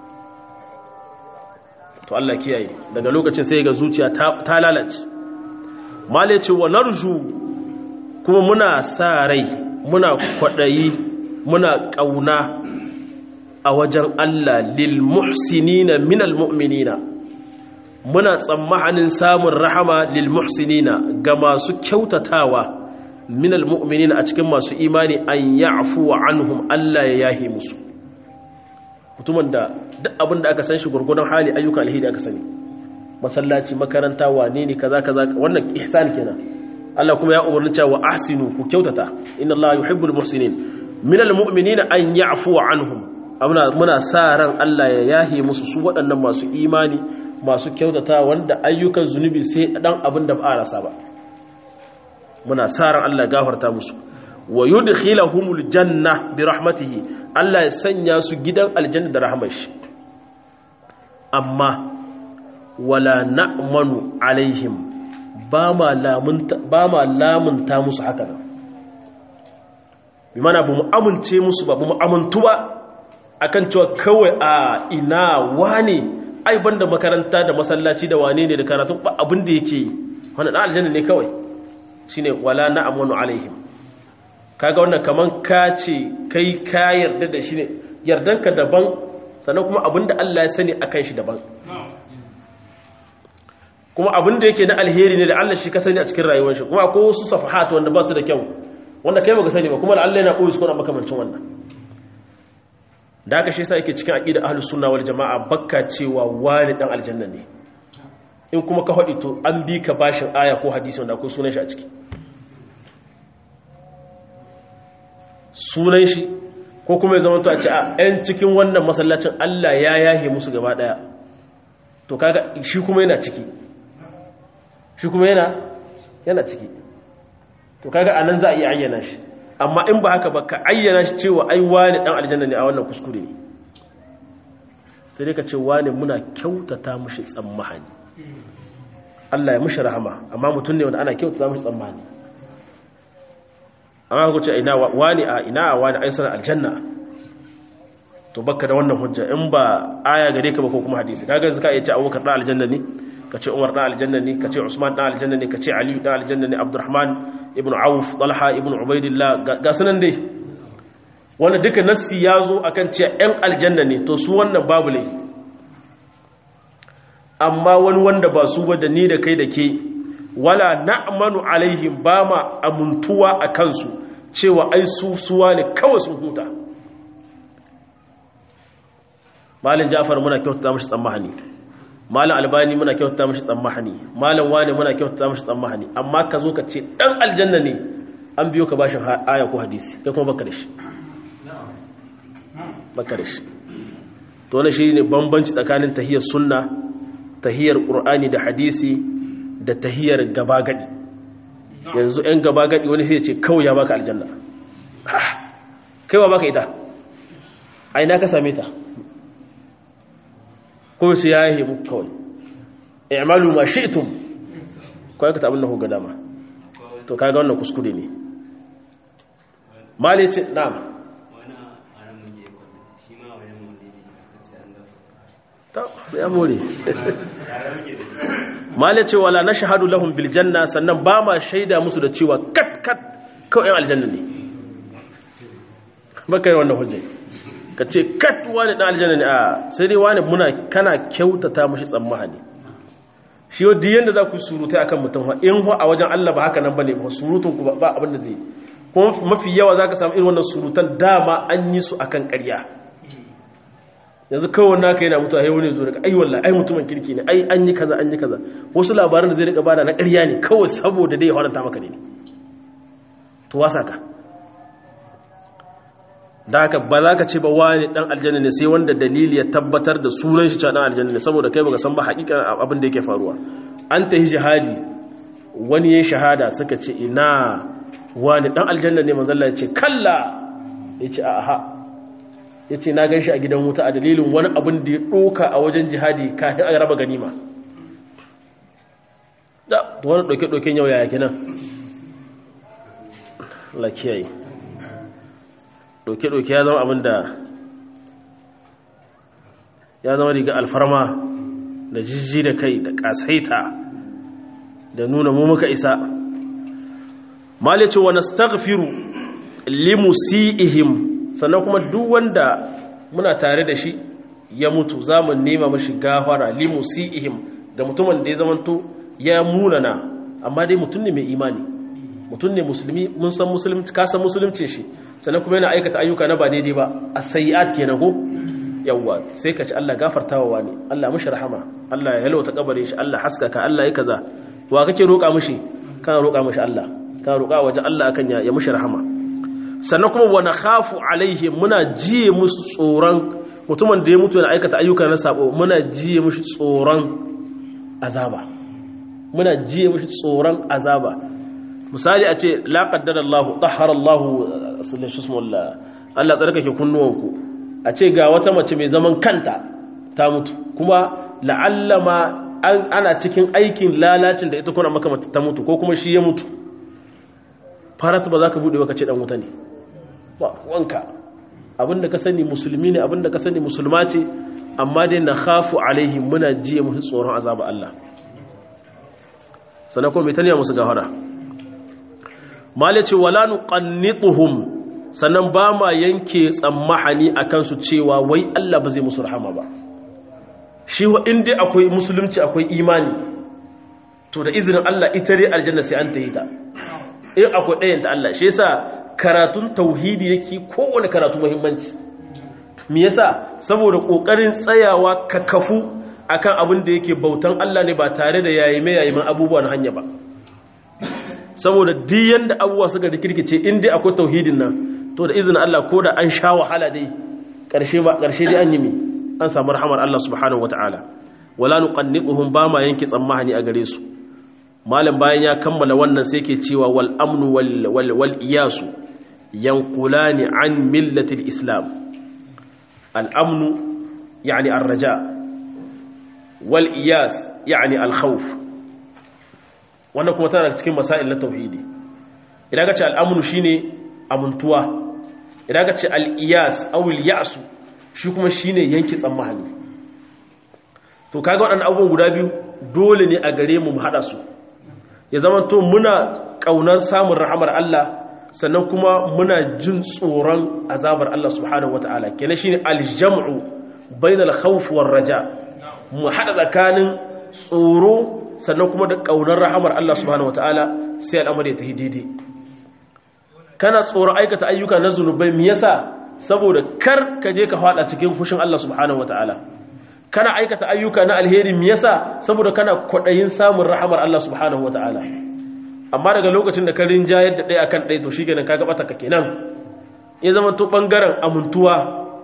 to Allah kiyaye daga lokacin sai ga zuciya ta lalace male ce wa narju kuma muna sa rai muna kwaɗayi muna ƙauna a wajen Allah lil muhsinina minal mu'minina muna tsammanin samun rahama lil muhsinina ga masu kyautatawa minal mu'minin a cikin masu imani an ya'fu anhum Allah ya yahi musu mutumin da duk abin da aka san shi gurgurdan hali ayyuka alheri aka sani masallaci makaranta wane ne kaza kaza wannan ihsan kenan Allah kuma ya umarni cewa ahsinu ku kyautata inna Allah yuhibbul muhsinin minal mu'minina an ya'fu anhum muna sa ran Allah ya yahe musu su waɗannan masu imani masu kyautata wanda ayyukan zunubi sai dan abin da ba a rasa ba muna sa ran Allah ya gafarta musu wa yudkhilahumul janna bi rahmatihi Allah ya sanya su gidan aljanna da rahmar shi amma wala na'manu alaihim ba ma lamunta ba ma lamunta musu haka nan bi mana ba mu amince musu ba ba mu amintu ba akan cewa kawai a ina wane ai banda makaranta da masallaci da wane ne da karatu ba abin da yake yi wannan dan aljanna ne kawai shine wala na'manu alaihim kaga wannan kaman ka ce kai ka yarda da shi ne yardanka daban sannan kuma abinda Allah ya sani akan shi daban kuma abinda yake na alheri ne da Allah shi ka sani a cikin rayuwar shi kuma akwai wasu safahat wanda ba su da kyau wanda kai baka sani ba kuma Allah yana koyi su kuna makamancin wannan da haka shi yasa yake cikin aqida ahlus sunna wal jamaa bakka cewa wani dan aljanna ne in kuma ka hadi to an bi ka bashin aya ko hadisi wanda akwai sunan shi a ciki sunan shi ko kuma ya zama to a ce a ‘yan cikin wannan masallacin Allah ya yahe musu gaba ɗaya to kaga shi kuma yana ciki shi kuma yana yana ciki to kaga a nan za a iya ayyana shi amma in ba haka ba ka ayyana shi cewa ai wani ɗan aljanna ne a wannan kuskure ne sai dai ka ce wani muna kyautata mushi tsammahani Allah ya mushi rahama amma mutum ne wanda ana kyautata mushi tsammani amma ku ce ina wani a ina a wani aisar aljanna to baka da wannan hujja in ba aya gare ka ba ko kuma hadisi kaga zaka iya ce abubakar dan aljanna ne ka ce umar dan aljanna ne ka ce usman dan aljanna ne ka ce ali dan aljanna ne abdurrahman ibn auf talha ibn ubaidillah ga sanan dai wanda duka nassi ya zo akan cewa yan aljanna ne to su wannan babu lai amma wani wanda ba su ba da ni da kai da ke wala na'manu alaihim ba ma amuntuwa a kansu cewa ai su suwa ne kawai sun huta malin jafar muna kyautata mashi tsammahani malin albani muna kyautata mashi tsammahani malin wane muna kyautata mashi tsammahani amma ka zo ka ce dan aljanna ne an biyo ka bashin aya ko hadisi kai kuma baka da shi baka da shi to wannan shine bambanci tsakanin tahiyar sunna tahiyar qur'ani da hadisi da tahiyar gaba gadi yanzu ɗan gaba gadi wani sai ya ce kawai ya baka aljanna kai wa baka ita a ina ka same ta ko sai ya yi muku kawai i'malu ma shi'tum kawai ka tabin lahu ga dama to kaga wannan kuskure ne mali ce na'am ya more mali ce wala nashhadu lahum bil janna sannan ba ma shaida musu da cewa kat kat kawai aljanna ne baka yi wannan hujjai ka ce kat wani ɗan aljanna ne a sai dai wani muna kana kyautata mashi tsammani shi yau diyan da za ku surutai akan mutum in a wajen Allah ba haka nan ba ne ba surutun ku ba abin da zai kuma mafi yawa za ka samu irin wannan surutan dama an yi su akan ƙarya yanzu kawai naka yana mutuwa ya wani zo daga ai wallahi ai mutumin kirki ne ai an yi kaza an yi kaza wasu labaran da zai rika bada na ƙarya ne kawai saboda dai ya haranta maka ne to wasa ka da haka ba za ka ce ba wani dan aljanna ne sai wanda dalili ya tabbatar da sunan shi dan aljanna ne saboda kai baka san ba hakikan abin da yake faruwa an ta yi jihadi wani ya shahada suka ce ina wani dan aljanna ne manzo Allah ya ce kalla ya ce aha ya ce na gan shi a gidan wuta a dalilin wani abin da ya ɗoka a wajen jihadi kafin a raba ganima da wani ɗauke-ɗauken yau yaya kenan Allah kiyaye doke-doke ya zama abin da ya zama riga alfarma da jijji da kai da kasaita da nuna mu muka isa malice wa nastaghfiru limusiihim sannan kuma duk wanda muna tare da shi ya mutu zamu nema mashi gafara limusiihim ga mutumin da ya zamanto ya munana amma dai mutum ne mai imani mutum ne musulmi mun san musulunci ka san musulunci shi sannan kuma yana aikata ayyuka na ba daidai ba a sayi'at kenan ko yawwa sai ka ci Allah gafartawa wani Allah mishi rahama Allah ya yalwata kabarin shi Allah haskaka Allah ya kaza wa kake roƙa mishi kana roƙa mishi Allah kana roƙa waje Allah akan ya mishi rahama sannan kuma wa nakhafu alaihim muna jiye musu tsoron mutumin da ya mutu yana aikata ayyuka na sabo muna jiye mushi tsoron azaba muna jiye mushi tsoron azaba misali a ce la qaddara Allah tahara Allah sallallahu alaihi Allah tsarkake kunnuwanku a ce ga wata mace mai zaman kanta ta mutu kuma la'allama ana cikin aikin lalacin da ita kuna maka ta mutu ko kuma shi ya mutu faratu ba za ka buɗe ba ka ce ɗan wuta ne ba wanka abinda ka sani musulmi ne abinda ka sani musulma ce amma dai na khafu alaihim muna jiye musu tsoron azaba Allah sannan kuma mai taniya musu gafara mala ce wala nuqannituhum sannan ba ma yanke tsammahani akan su cewa wai Allah ba zai musu rahama ba shi wa inda akwai musulunci akwai imani to da izinin Allah ita dai aljanna sai an tayi ta in akwai ɗayan ta Allah shi yasa karatun tauhidi yake kowane karatu muhimmanci me yasa saboda kokarin tsayawa ka kafu akan abin da yake bautan Allah ne ba tare da yayi mai yayi abubuwa na hanya ba saboda duk yanda abubuwa suka rikirkice in dai akwai tauhidin nan to da izinin Allah ko da an sha wahala dai karshe ba karshe dai an yi mi an samu rahamar Allah subhanahu wataala wala nuqanniquhum ba ma yanke tsammani a gare su malam bayan ya kammala wannan sai ke cewa wal amnu wal wal, wal iyasu yanqulani an millatil islam al amnu yani ar raja wal iyas yani al khawf wannan kuma tana cikin masail na tauhidi idan ka ce al amnu shine amuntuwa idan ka ce al iyas aw al ya'su shi kuma shine yanki tsammani to kaga waɗannan abubuwan guda biyu dole ne a gare mu mu hada su ya zama to muna ƙaunar samun rahamar Allah sannan kuma muna jin tsoron azabar Allah subhanahu wata'ala kenan shine aljam'u bainal khawf war raja mu hada tsakanin tsoro sannan kuma da ƙaunar rahamar Allah subhanahu wata'ala sai al'amari ya tafi daidai kana tsoro aikata ayyuka na zunubai me yasa saboda kar ka je ka fada cikin fushin Allah subhanahu wata'ala kana aikata ayyuka na alheri me yasa saboda kana kwadayin samun rahamar Allah subhanahu wataala amma daga lokacin da ka rinjayar da ɗaya akan ɗaya to shikenan kaga bata ka kenan ya zama to bangaren amuntuwa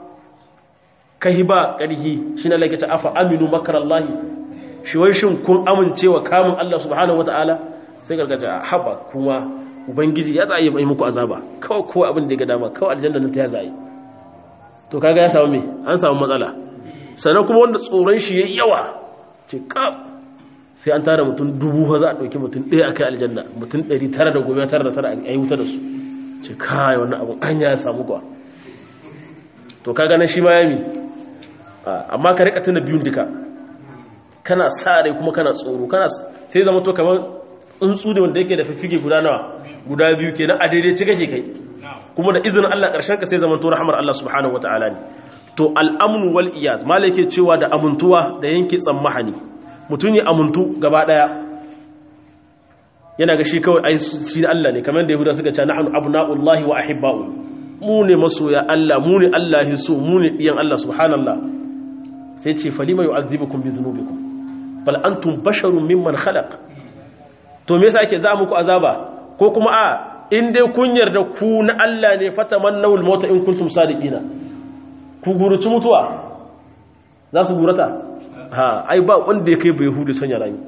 kahiba karhi shine Allah ta afa aminu makarallahi shi wai shin kun amincewa kamun Allah subhanahu wataala sai gargaja haba kuma ubangiji ya tsaye mai muku azaba kawai kowa abin da ya ga dama kawai aljanna ta ya zai to kaga ya samu me an samu matsala sannan kuma wanda tsoron shi ya yawa ce kaf sai an tara mutum dubu za a ɗauki mutum ɗaya a kai aljanna mutum ɗari tara da goma tara da tara a yi wuta da su ce kai wannan abin an ya samu kuwa to ka ganin shi ma yami amma ka rika tuna biyun duka kana sa rai kuma kana tsoro kana sai zama to kamar tsuntsu da wanda yake da fiffige guda nawa guda biyu kenan a daidai ci kake kai kuma da izinin Allah ƙarshen ka sai zama to rahmar Allah subhanahu wataala ne to al'amnu wal iyaz malake cewa da amintuwa da yanke tsammahani mutum ya amuntu gaba daya yana ga shi kawai ai shi Allah ne kamar da yahuda suka ce nahnu abna'ullahi wa ahibba'u mu ne masoya Allah mu ne Allah so mu ne diyan Allah subhanallah sai ce falima yu'adhibukum bi dhunubikum bal antum basharun mimman khalaq to me yasa ake za muku azaba ko kuma a in dai kun yarda ku na Allah ne fatamannawul mauta in kuntum sadiqina ku guruci mutuwa za su gurata ha ai ba wanda ya kai bai hudu sanya rami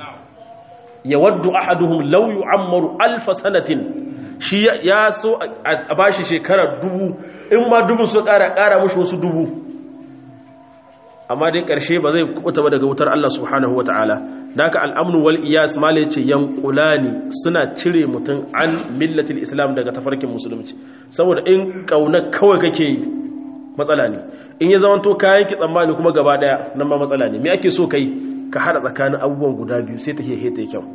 ya waddu ahaduhum law yu'ammaru alf sanatin shi ya so a bashi shekara dubu in ma dubu su kara kara mushi wasu dubu amma dai karshe ba zai kubuta ba daga wutar Allah subhanahu wataala daka al'amnu wal iyas malai ce yanqulani suna cire mutum an millatil islam daga tafarkin musulunci saboda in kauna kawai kake yi matsala ne in ya zama to kayan ki tsammani kuma gaba daya nan ma matsala ne me ake so kai ka hada tsakanin abubuwan guda biyu sai ta hehe ta kyau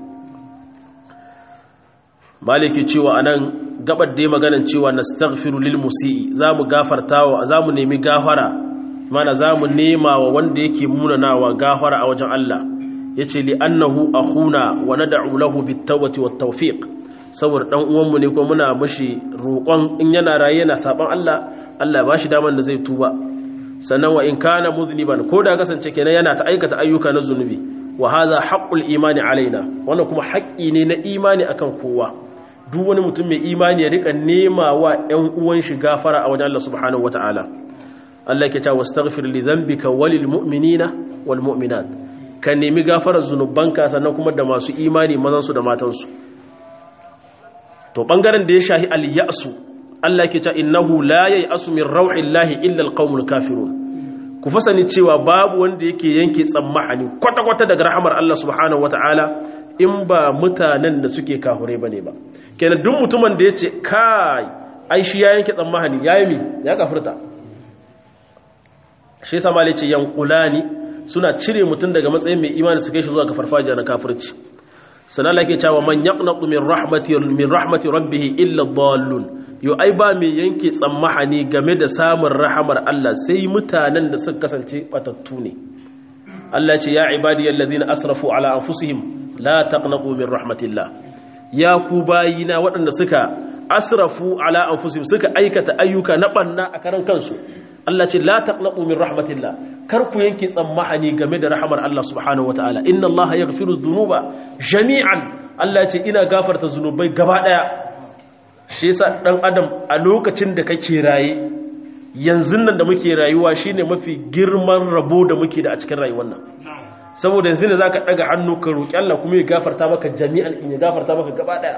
maliki cewa anan gabar da maganan cewa nastaghfiru lil musii zamu gafartawa zamu nemi gafara mana zamu nema wa wanda yake munanawa gafara a wajen Allah yace li annahu akhuna wa nad'u lahu bit tawbati wat tawfiq saboda dan uwanmu ne ko muna mashi roƙon in yana raye yana saban Allah Allah ba shi daman da zai tuba sannan wa in kana muzniban ko da kasance kenan yana ta aikata ayyuka na zunubi wa hadha haqqul imani alaina wannan kuma haƙƙi ne na imani akan kowa duk wani mutum mai imani ya rika nema wa ƴan uwan shi gafara a wajen Allah subhanahu wataala Allah yake cewa wastaghfir li dhanbika walil mu'minina wal mu'minat ka nemi gafarar zunubanka sannan kuma da masu imani mazan su da matan su to bangaren da ya shahi al ya'su Allah yake cewa innahu la ya'asu min rauhillahi illa al qaumul kafirun ku fasani cewa babu wanda yake yanke tsammahani kwata-kwata daga rahamar Allah subhanahu wataala in ba mutanen da suke kahure bane ba kenan duk mutumin da yace kai ai shi ya yanke tsammahani yayi mi ya kafirta shi yasa malai ce yanqulani suna cire mutum daga matsayin mai imani su kai shi zuwa ga farfajiya na kafirci sana Allah yake cewa man yaqnatu min rahmati min rahmati rabbih illa dhallun yo ai ba mai yanke tsammahani game da samun rahamar Allah sai mutanen da suka kasance batattu ne Allah ce ya ibadiyallazina asrafu ala anfusihim la taqnatu min rahmatillah ya ku bayina waɗanda suka asrafu ala anfusihim suka aikata ayyuka na banna a karan kansu Allah ce la taqnatu min rahmatillah kar ku yanke tsammahani game da rahamar Allah subhanahu wataala inna Allah yaghfiru dhunuba jami'an Allah ce ina gafarta zunubai gaba daya shi yasa dan adam a lokacin da kake raye yanzu nan da muke rayuwa shine mafi girman rabo da muke da a cikin rayuwar nan saboda yanzu ne zaka daga hannu ka roki Allah kuma ya gafarta maka jami'an in ya gafarta maka gaba daya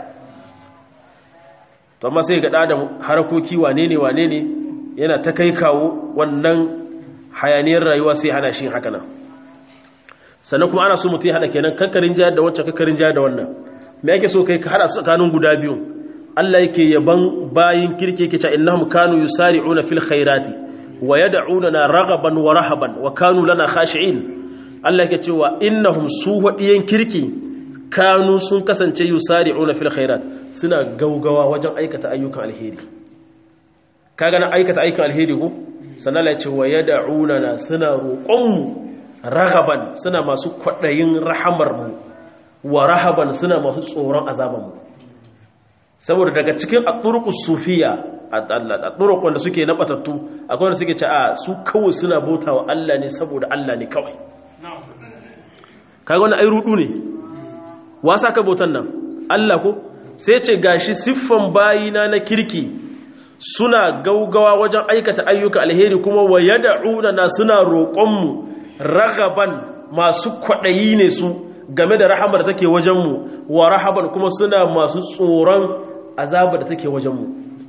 to amma sai ga da harakoki wane ne wane ne yana ta kai kawo wannan hayaniyar rayuwa sai hana shi haka nan sannan kuma ana so mutum ya hada kenan kakkarin jihar da wancan kakkarin jihar da wannan me ake so kai ka hada tsakanin guda biyu Allah yake yaban bayin kirke yake cewa innahum kanu yusari'una fil khairati wa yad'unana raghaban wa rahaban wa kanu lana khashi'in Allah yake cewa innahum su wadiyan kirki kanu sun kasance yusari'una fil khairat suna gaugawa wajen aikata ayyukan alheri kaga na aikata ayyukan alheri ko sannan Allah ya ce wa yad'unana suna roƙon mu raghaban suna masu kwadayin rahamar mu wa rahaban suna masu tsoron azaban mu saboda daga cikin aturukus sufiya a turukun da suke nabatattu akwai wanda suke ce a su kawai suna bauta wa Allah ne saboda Allah ne kawai kaga wani ai rudu ne wasa ka bautan nan Allah ko sai ce gashi siffan bayina na kirki suna gaugawa wajen aikata ayyuka alheri kuma wa yad'una na suna roƙonmu ragaban masu kwaɗayi ne su game da rahamar da take wajenmu wa rahaban kuma suna masu tsoron azabar da take wajenmu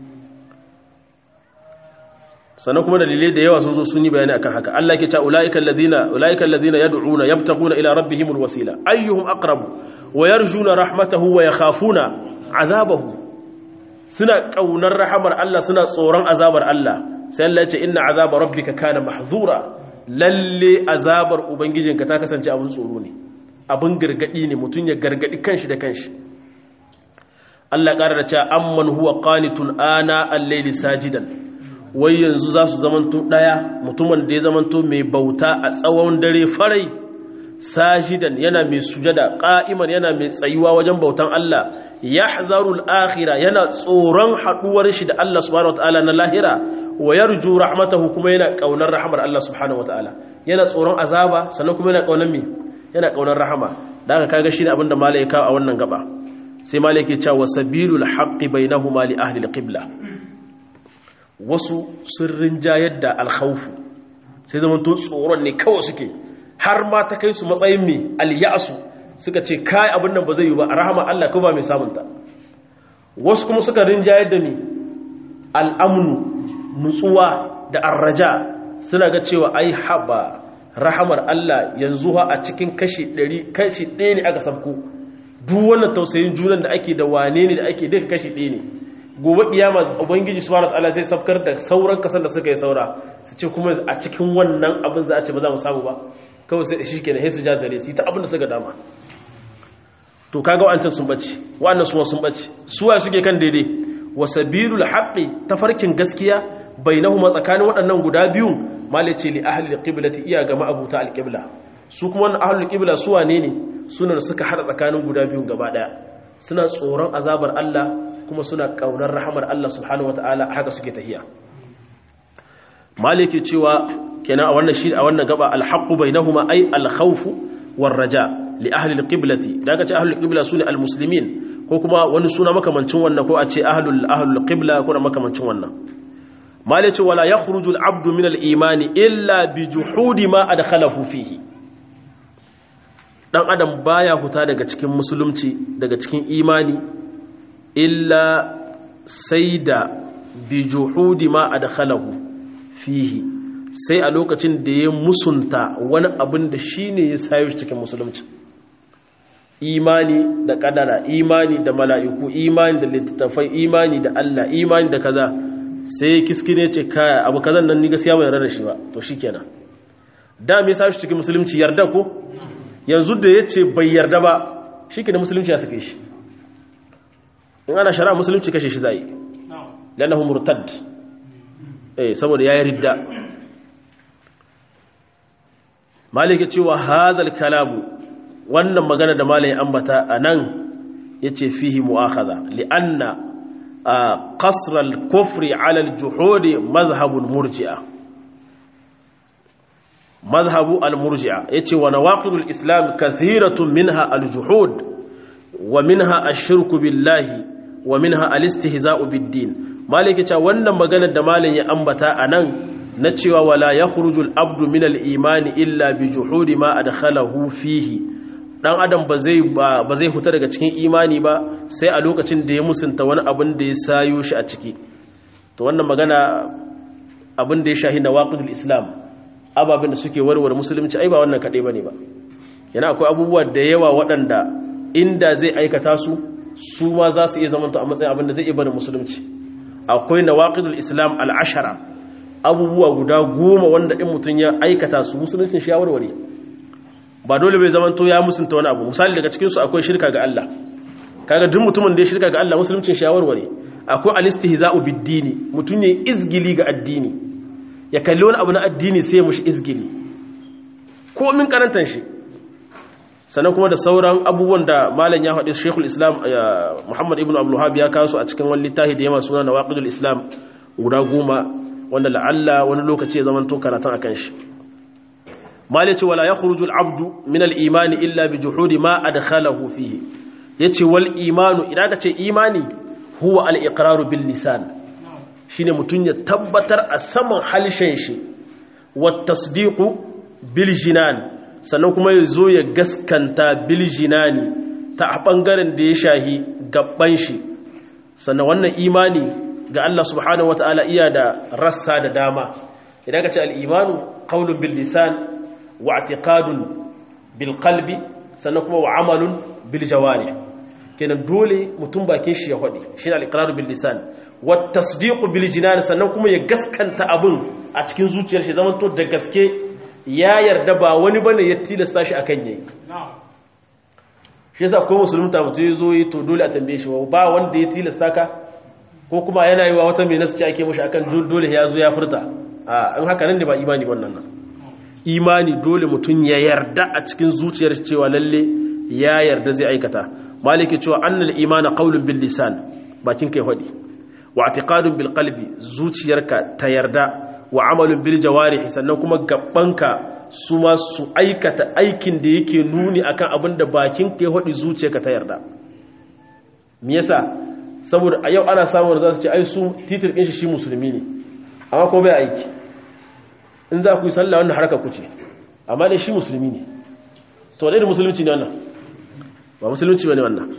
sannan kuma dalilai da yawa sun zo sun yi bayani akan haka Allah ke cewa ulaiikal ladina ulaiikal ladina yad'una yabtaguna ila rabbihimul wasila ayyuhum aqrabu wa yarjuna rahmatahu wa yakhafuna azabahu suna kaunar rahamar Allah suna tsoron azabar Allah sai Allah ya ce inna azaba rabbika kana mahzura lalle azabar ubangijinka ta kasance abin tsoro ne abin gargadi ne mutum ya gargadi kanshi da kanshi Allah ƙara da cewa amman huwa qanitun ana al-layli sajidan wai yanzu za su zamanto daya mutumin da ya zamanto mai bauta a tsawon dare farai sajidan yana mai sujada qa'iman yana mai tsayuwa wajen bautan Allah yahzaru al-akhirah yana tsoron haduwar shi da Allah subhanahu wataala na lahira wa yarju rahmatahu kuma yana kaunar rahmar Allah subhanahu wataala yana tsoron azaba sannan kuma yana kaunar me yana kaunar rahama da aka kaga shi ne abinda malai ya kawo a wannan gaba sai malai ke cewa sabilul haqqi bainahuma li ahli alqibla wasu sun rinjayar da alkhawfu sai zaman to tsoron ne kawai suke har ma ta kai su matsayin me alyasu suka ce kai abin nan ba zai yi ba a rahama Allah ko ba mai samunta wasu kuma suka rinjayar da ni al'amnu nutsuwa da arraja suna ga cewa ai haba rahamar Allah yanzu ha a cikin kashi 100 kashi 1 ne aka sabko duk wannan tausayin junan da ake da wane ne da ake duka kashi 1 ne gobe kiyama ubangiji subhanahu wataala sai sabkar da sauran kasan da suka yi saura su ce kuma a cikin wannan abin za a ce ba za mu samu ba kawai sai shi kenan sai su ja zare su ta abin da suka dama to kaga wa'ancan sun bace wa'annan suwa sun bace suwa suke kan daidai wasabilul haqqi tafarkin gaskiya bainahuma tsakanin waɗannan guda biyu malice li ahli alqiblati iya ga ma'abuta alqibla su kuma wannan ahli alqibla su wane ne suna da suka hada tsakanin guda biyun gaba daya suna tsoron azabar Allah kuma suna kaunar rahamar Allah subhanahu wataala haka suke tahiya maliki cewa kenan a wannan shi a wannan gaba alhaqqu bainahuma ay alkhawf war raja li ahli alqiblati da aka ce ahli alqibla sune almuslimin ko kuma wani suna makamancin wannan ko a ce ahlul ahlul qibla ko na makamancin wannan mali ce wala yakhruju alabdu min alimani illa bi juhudi ma adkhalahu fihi dan adam baya huta daga cikin musulunci daga cikin imani illa sai da bi juhudi ma adkhalahu fihi sai a lokacin da ya musunta wani abin da shine ya sayo shi cikin musulunci imani da kadara imani da mala'iku imani da littattafai imani da Allah imani da kaza sai kiskine ce kaya abu kazan nan ni gaskiya bai yarda da shi ba to shikenan da me yasa shi cikin musulunci yarda ko yanzu da yace bai yarda ba shikenan musulunci ya sake shi in ana shari'a musulunci kashe shi zai lannahu murtad eh saboda yayi ridda malike cewa hadal kalamu wannan magana da malai ambata anan yace fihi mu'akhadha li'anna qasr al-kufr 'ala al-juhud madhhab al-murji'a madhhab al-murji'a yace wa nawaqid al-islam kathiratun minha al-juhud wa minha ash-shirku billahi wa minha al-istihza'u bid-din malike cewa wannan magana da malai ya ambata anan na cewa wala yakhruju al-abdu min al-imani illa bi juhudi ma adkhalahu fihi dan adam ba zai ba zai huta daga cikin imani ba sai a lokacin da ya musunta wani abin da ya sayo shi a ciki to wannan magana abin da ya shahi nawaqidul islam ababin da suke warware musulunci ai ba wannan kadai bane ba yana akwai abubuwa da yawa waɗanda inda zai aikata su su ma za su iya zamanta a matsayin abin da zai iya bada musulunci akwai nawaqidul islam al-ashara abubuwa guda goma wanda in mutum ya aikata su musuluncin shi ya warware ba dole bai zamanto ya musunta wani abu misali daga cikinsu akwai shirka ga Allah kaga duk mutumin da ya shirka ga Allah musuluncin shi ya warware akwai alistihza'u bid-dini mutum ne izgili ga addini ya kalli wani abu na addini sai ya mushi izgili ko min karantan shi sannan kuma da sauran abubuwan da malam ya faɗi Sheikhul Islam Muhammad ibn Abdul Wahhab ya kawo a cikin wani littafi da yama suna Nawaqidul Islam guda goma wanda la'alla wani lokaci ya zama to karatun akan shi malice wala yakhruju al-abdu min al-imani illa bi juhudi ma adkhalahu fihi yace wal imanu idan ka ce imani huwa al-iqraru bil lisan shine mutun ya tabbatar a saman halshen shi wat tasdiqu bil jinan sannan kuma ya zo ya gaskanta bil jinani ta bangaren da ya shahi gabban shi sannan wannan imani ga Allah subhanahu wata'ala iya da rassa da dama idan ka ce al'imanu ƙaunin bil lisan wa atiqadun bil qalbi sannan kuma wa amalun bil jawari kenan dole mutum bakin shi ya faɗi shi ne al'iqraru bil lisan wa tasdiqu bil jinan sannan kuma ya gaskanta abun a cikin zuciyar shi zaman to da gaske ya yarda ba wani bane ya tilasta shi akan yayi shi yasa ko musulunta mutum ya zo yi to dole a tambaye shi ba wanda ya tilasta ka ko kuma yana yi wa wata mai nasu ce ake mashi akan dole ya zo ya furta a in haka nan ne ba imani wannan nan imani dole mutum ya yarda a cikin zuciyar cewa lalle ya yarda zai aikata maliki cewa annal imana qaulun bil lisan bakin kai hadi wa i'tiqadun bil qalbi zuciyarka ta yarda wa amalun bil jawarih sannan kuma gabbanka su ma su aikata aikin da yake nuni akan abin da bakin kai hadi zuciyarka ta yarda me yasa saboda a yau ana samun da za su ce ai su titir ɗin shi shi musulmi ne amma ko bai aiki in za ku yi sallah wannan harka ku ce amma dai shi musulmi ne to dai da musulunci ne wannan ba musulunci ba ne wannan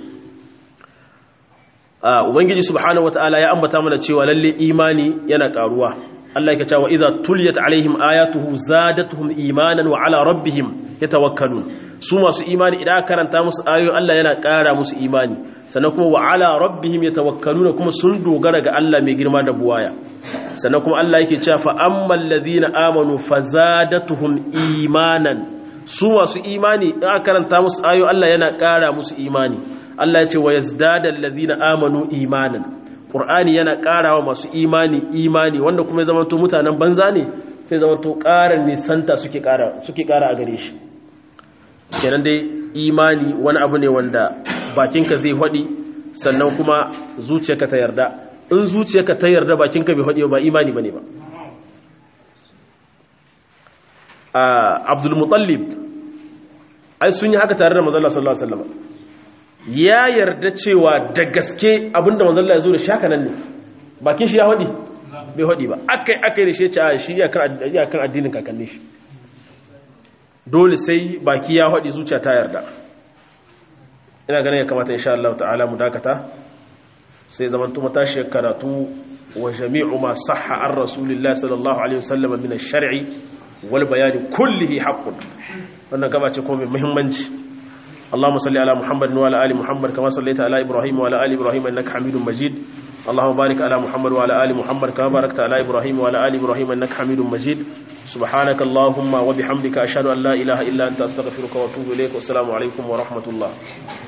a ubangiji subhanahu wataala ya ambata mana cewa lalle imani yana karuwa Allah yake cewa idza tuliyat alaihim ayatuhu zadatuhum imanan wa ala rabbihim yatawakkalun su masu imani idan karanta musu ayoyin Allah yana ƙara musu imani sannan kuma wa ala rabbihim yatawakkaluna kuma sun dogara ga Allah mai girma da buwaya sannan kuma Allah yake cewa fa ammal ladina amanu fazadatuhum imanan su masu imani idan karanta musu ayoyin Allah yana ƙara musu imani Allah ya ce wa yazdadal ladina amanu imanan Qur'ani yana ƙarawa masu imani imani wanda kuma ya zamanto mutanen banza ne sai zamanto ƙarar nisanta suke ƙara suke ƙara a gare shi kenan dai imani wani abu ne wanda bakinka zai haɗi sannan kuma zuciyarka ta yarda in zuciyarka ta yarda bakinka bai haɗi ba imani bane ba Abdul Muttalib ai sun yi haka tare da manzon Allah sallallahu alaihi wasallam ya yarda cewa da gaske abinda manzon Allah ya zo da shaka nan ne bakin shi ya hodi bai hodi ba akai akai da shi ya ce a shi ya kan addinin kakanni shi dole sai baki ya hodi zuciya ta yarda ina ganin ya kamata insha Allah ta'ala mu dakata sai zaman tuma tashi karatu wa jami'u ma sahha an rasulillahi sallallahu alaihi wasallam min ash-shar'i wal bayan kullihi haqqun wannan gaba ce kuma mai muhimmanci اللهم صل على محمد وعلى ال محمد كما صليت على ابراهيم وعلى ال ابراهيم انك حميد مجيد اللهم بارك على محمد وعلى ال محمد كما باركت على ابراهيم وعلى ال ابراهيم انك حميد مجيد سبحانك اللهم وبحمدك اشهد ان لا اله الا انت استغفرك واتوب اليك والسلام عليكم ورحمه الله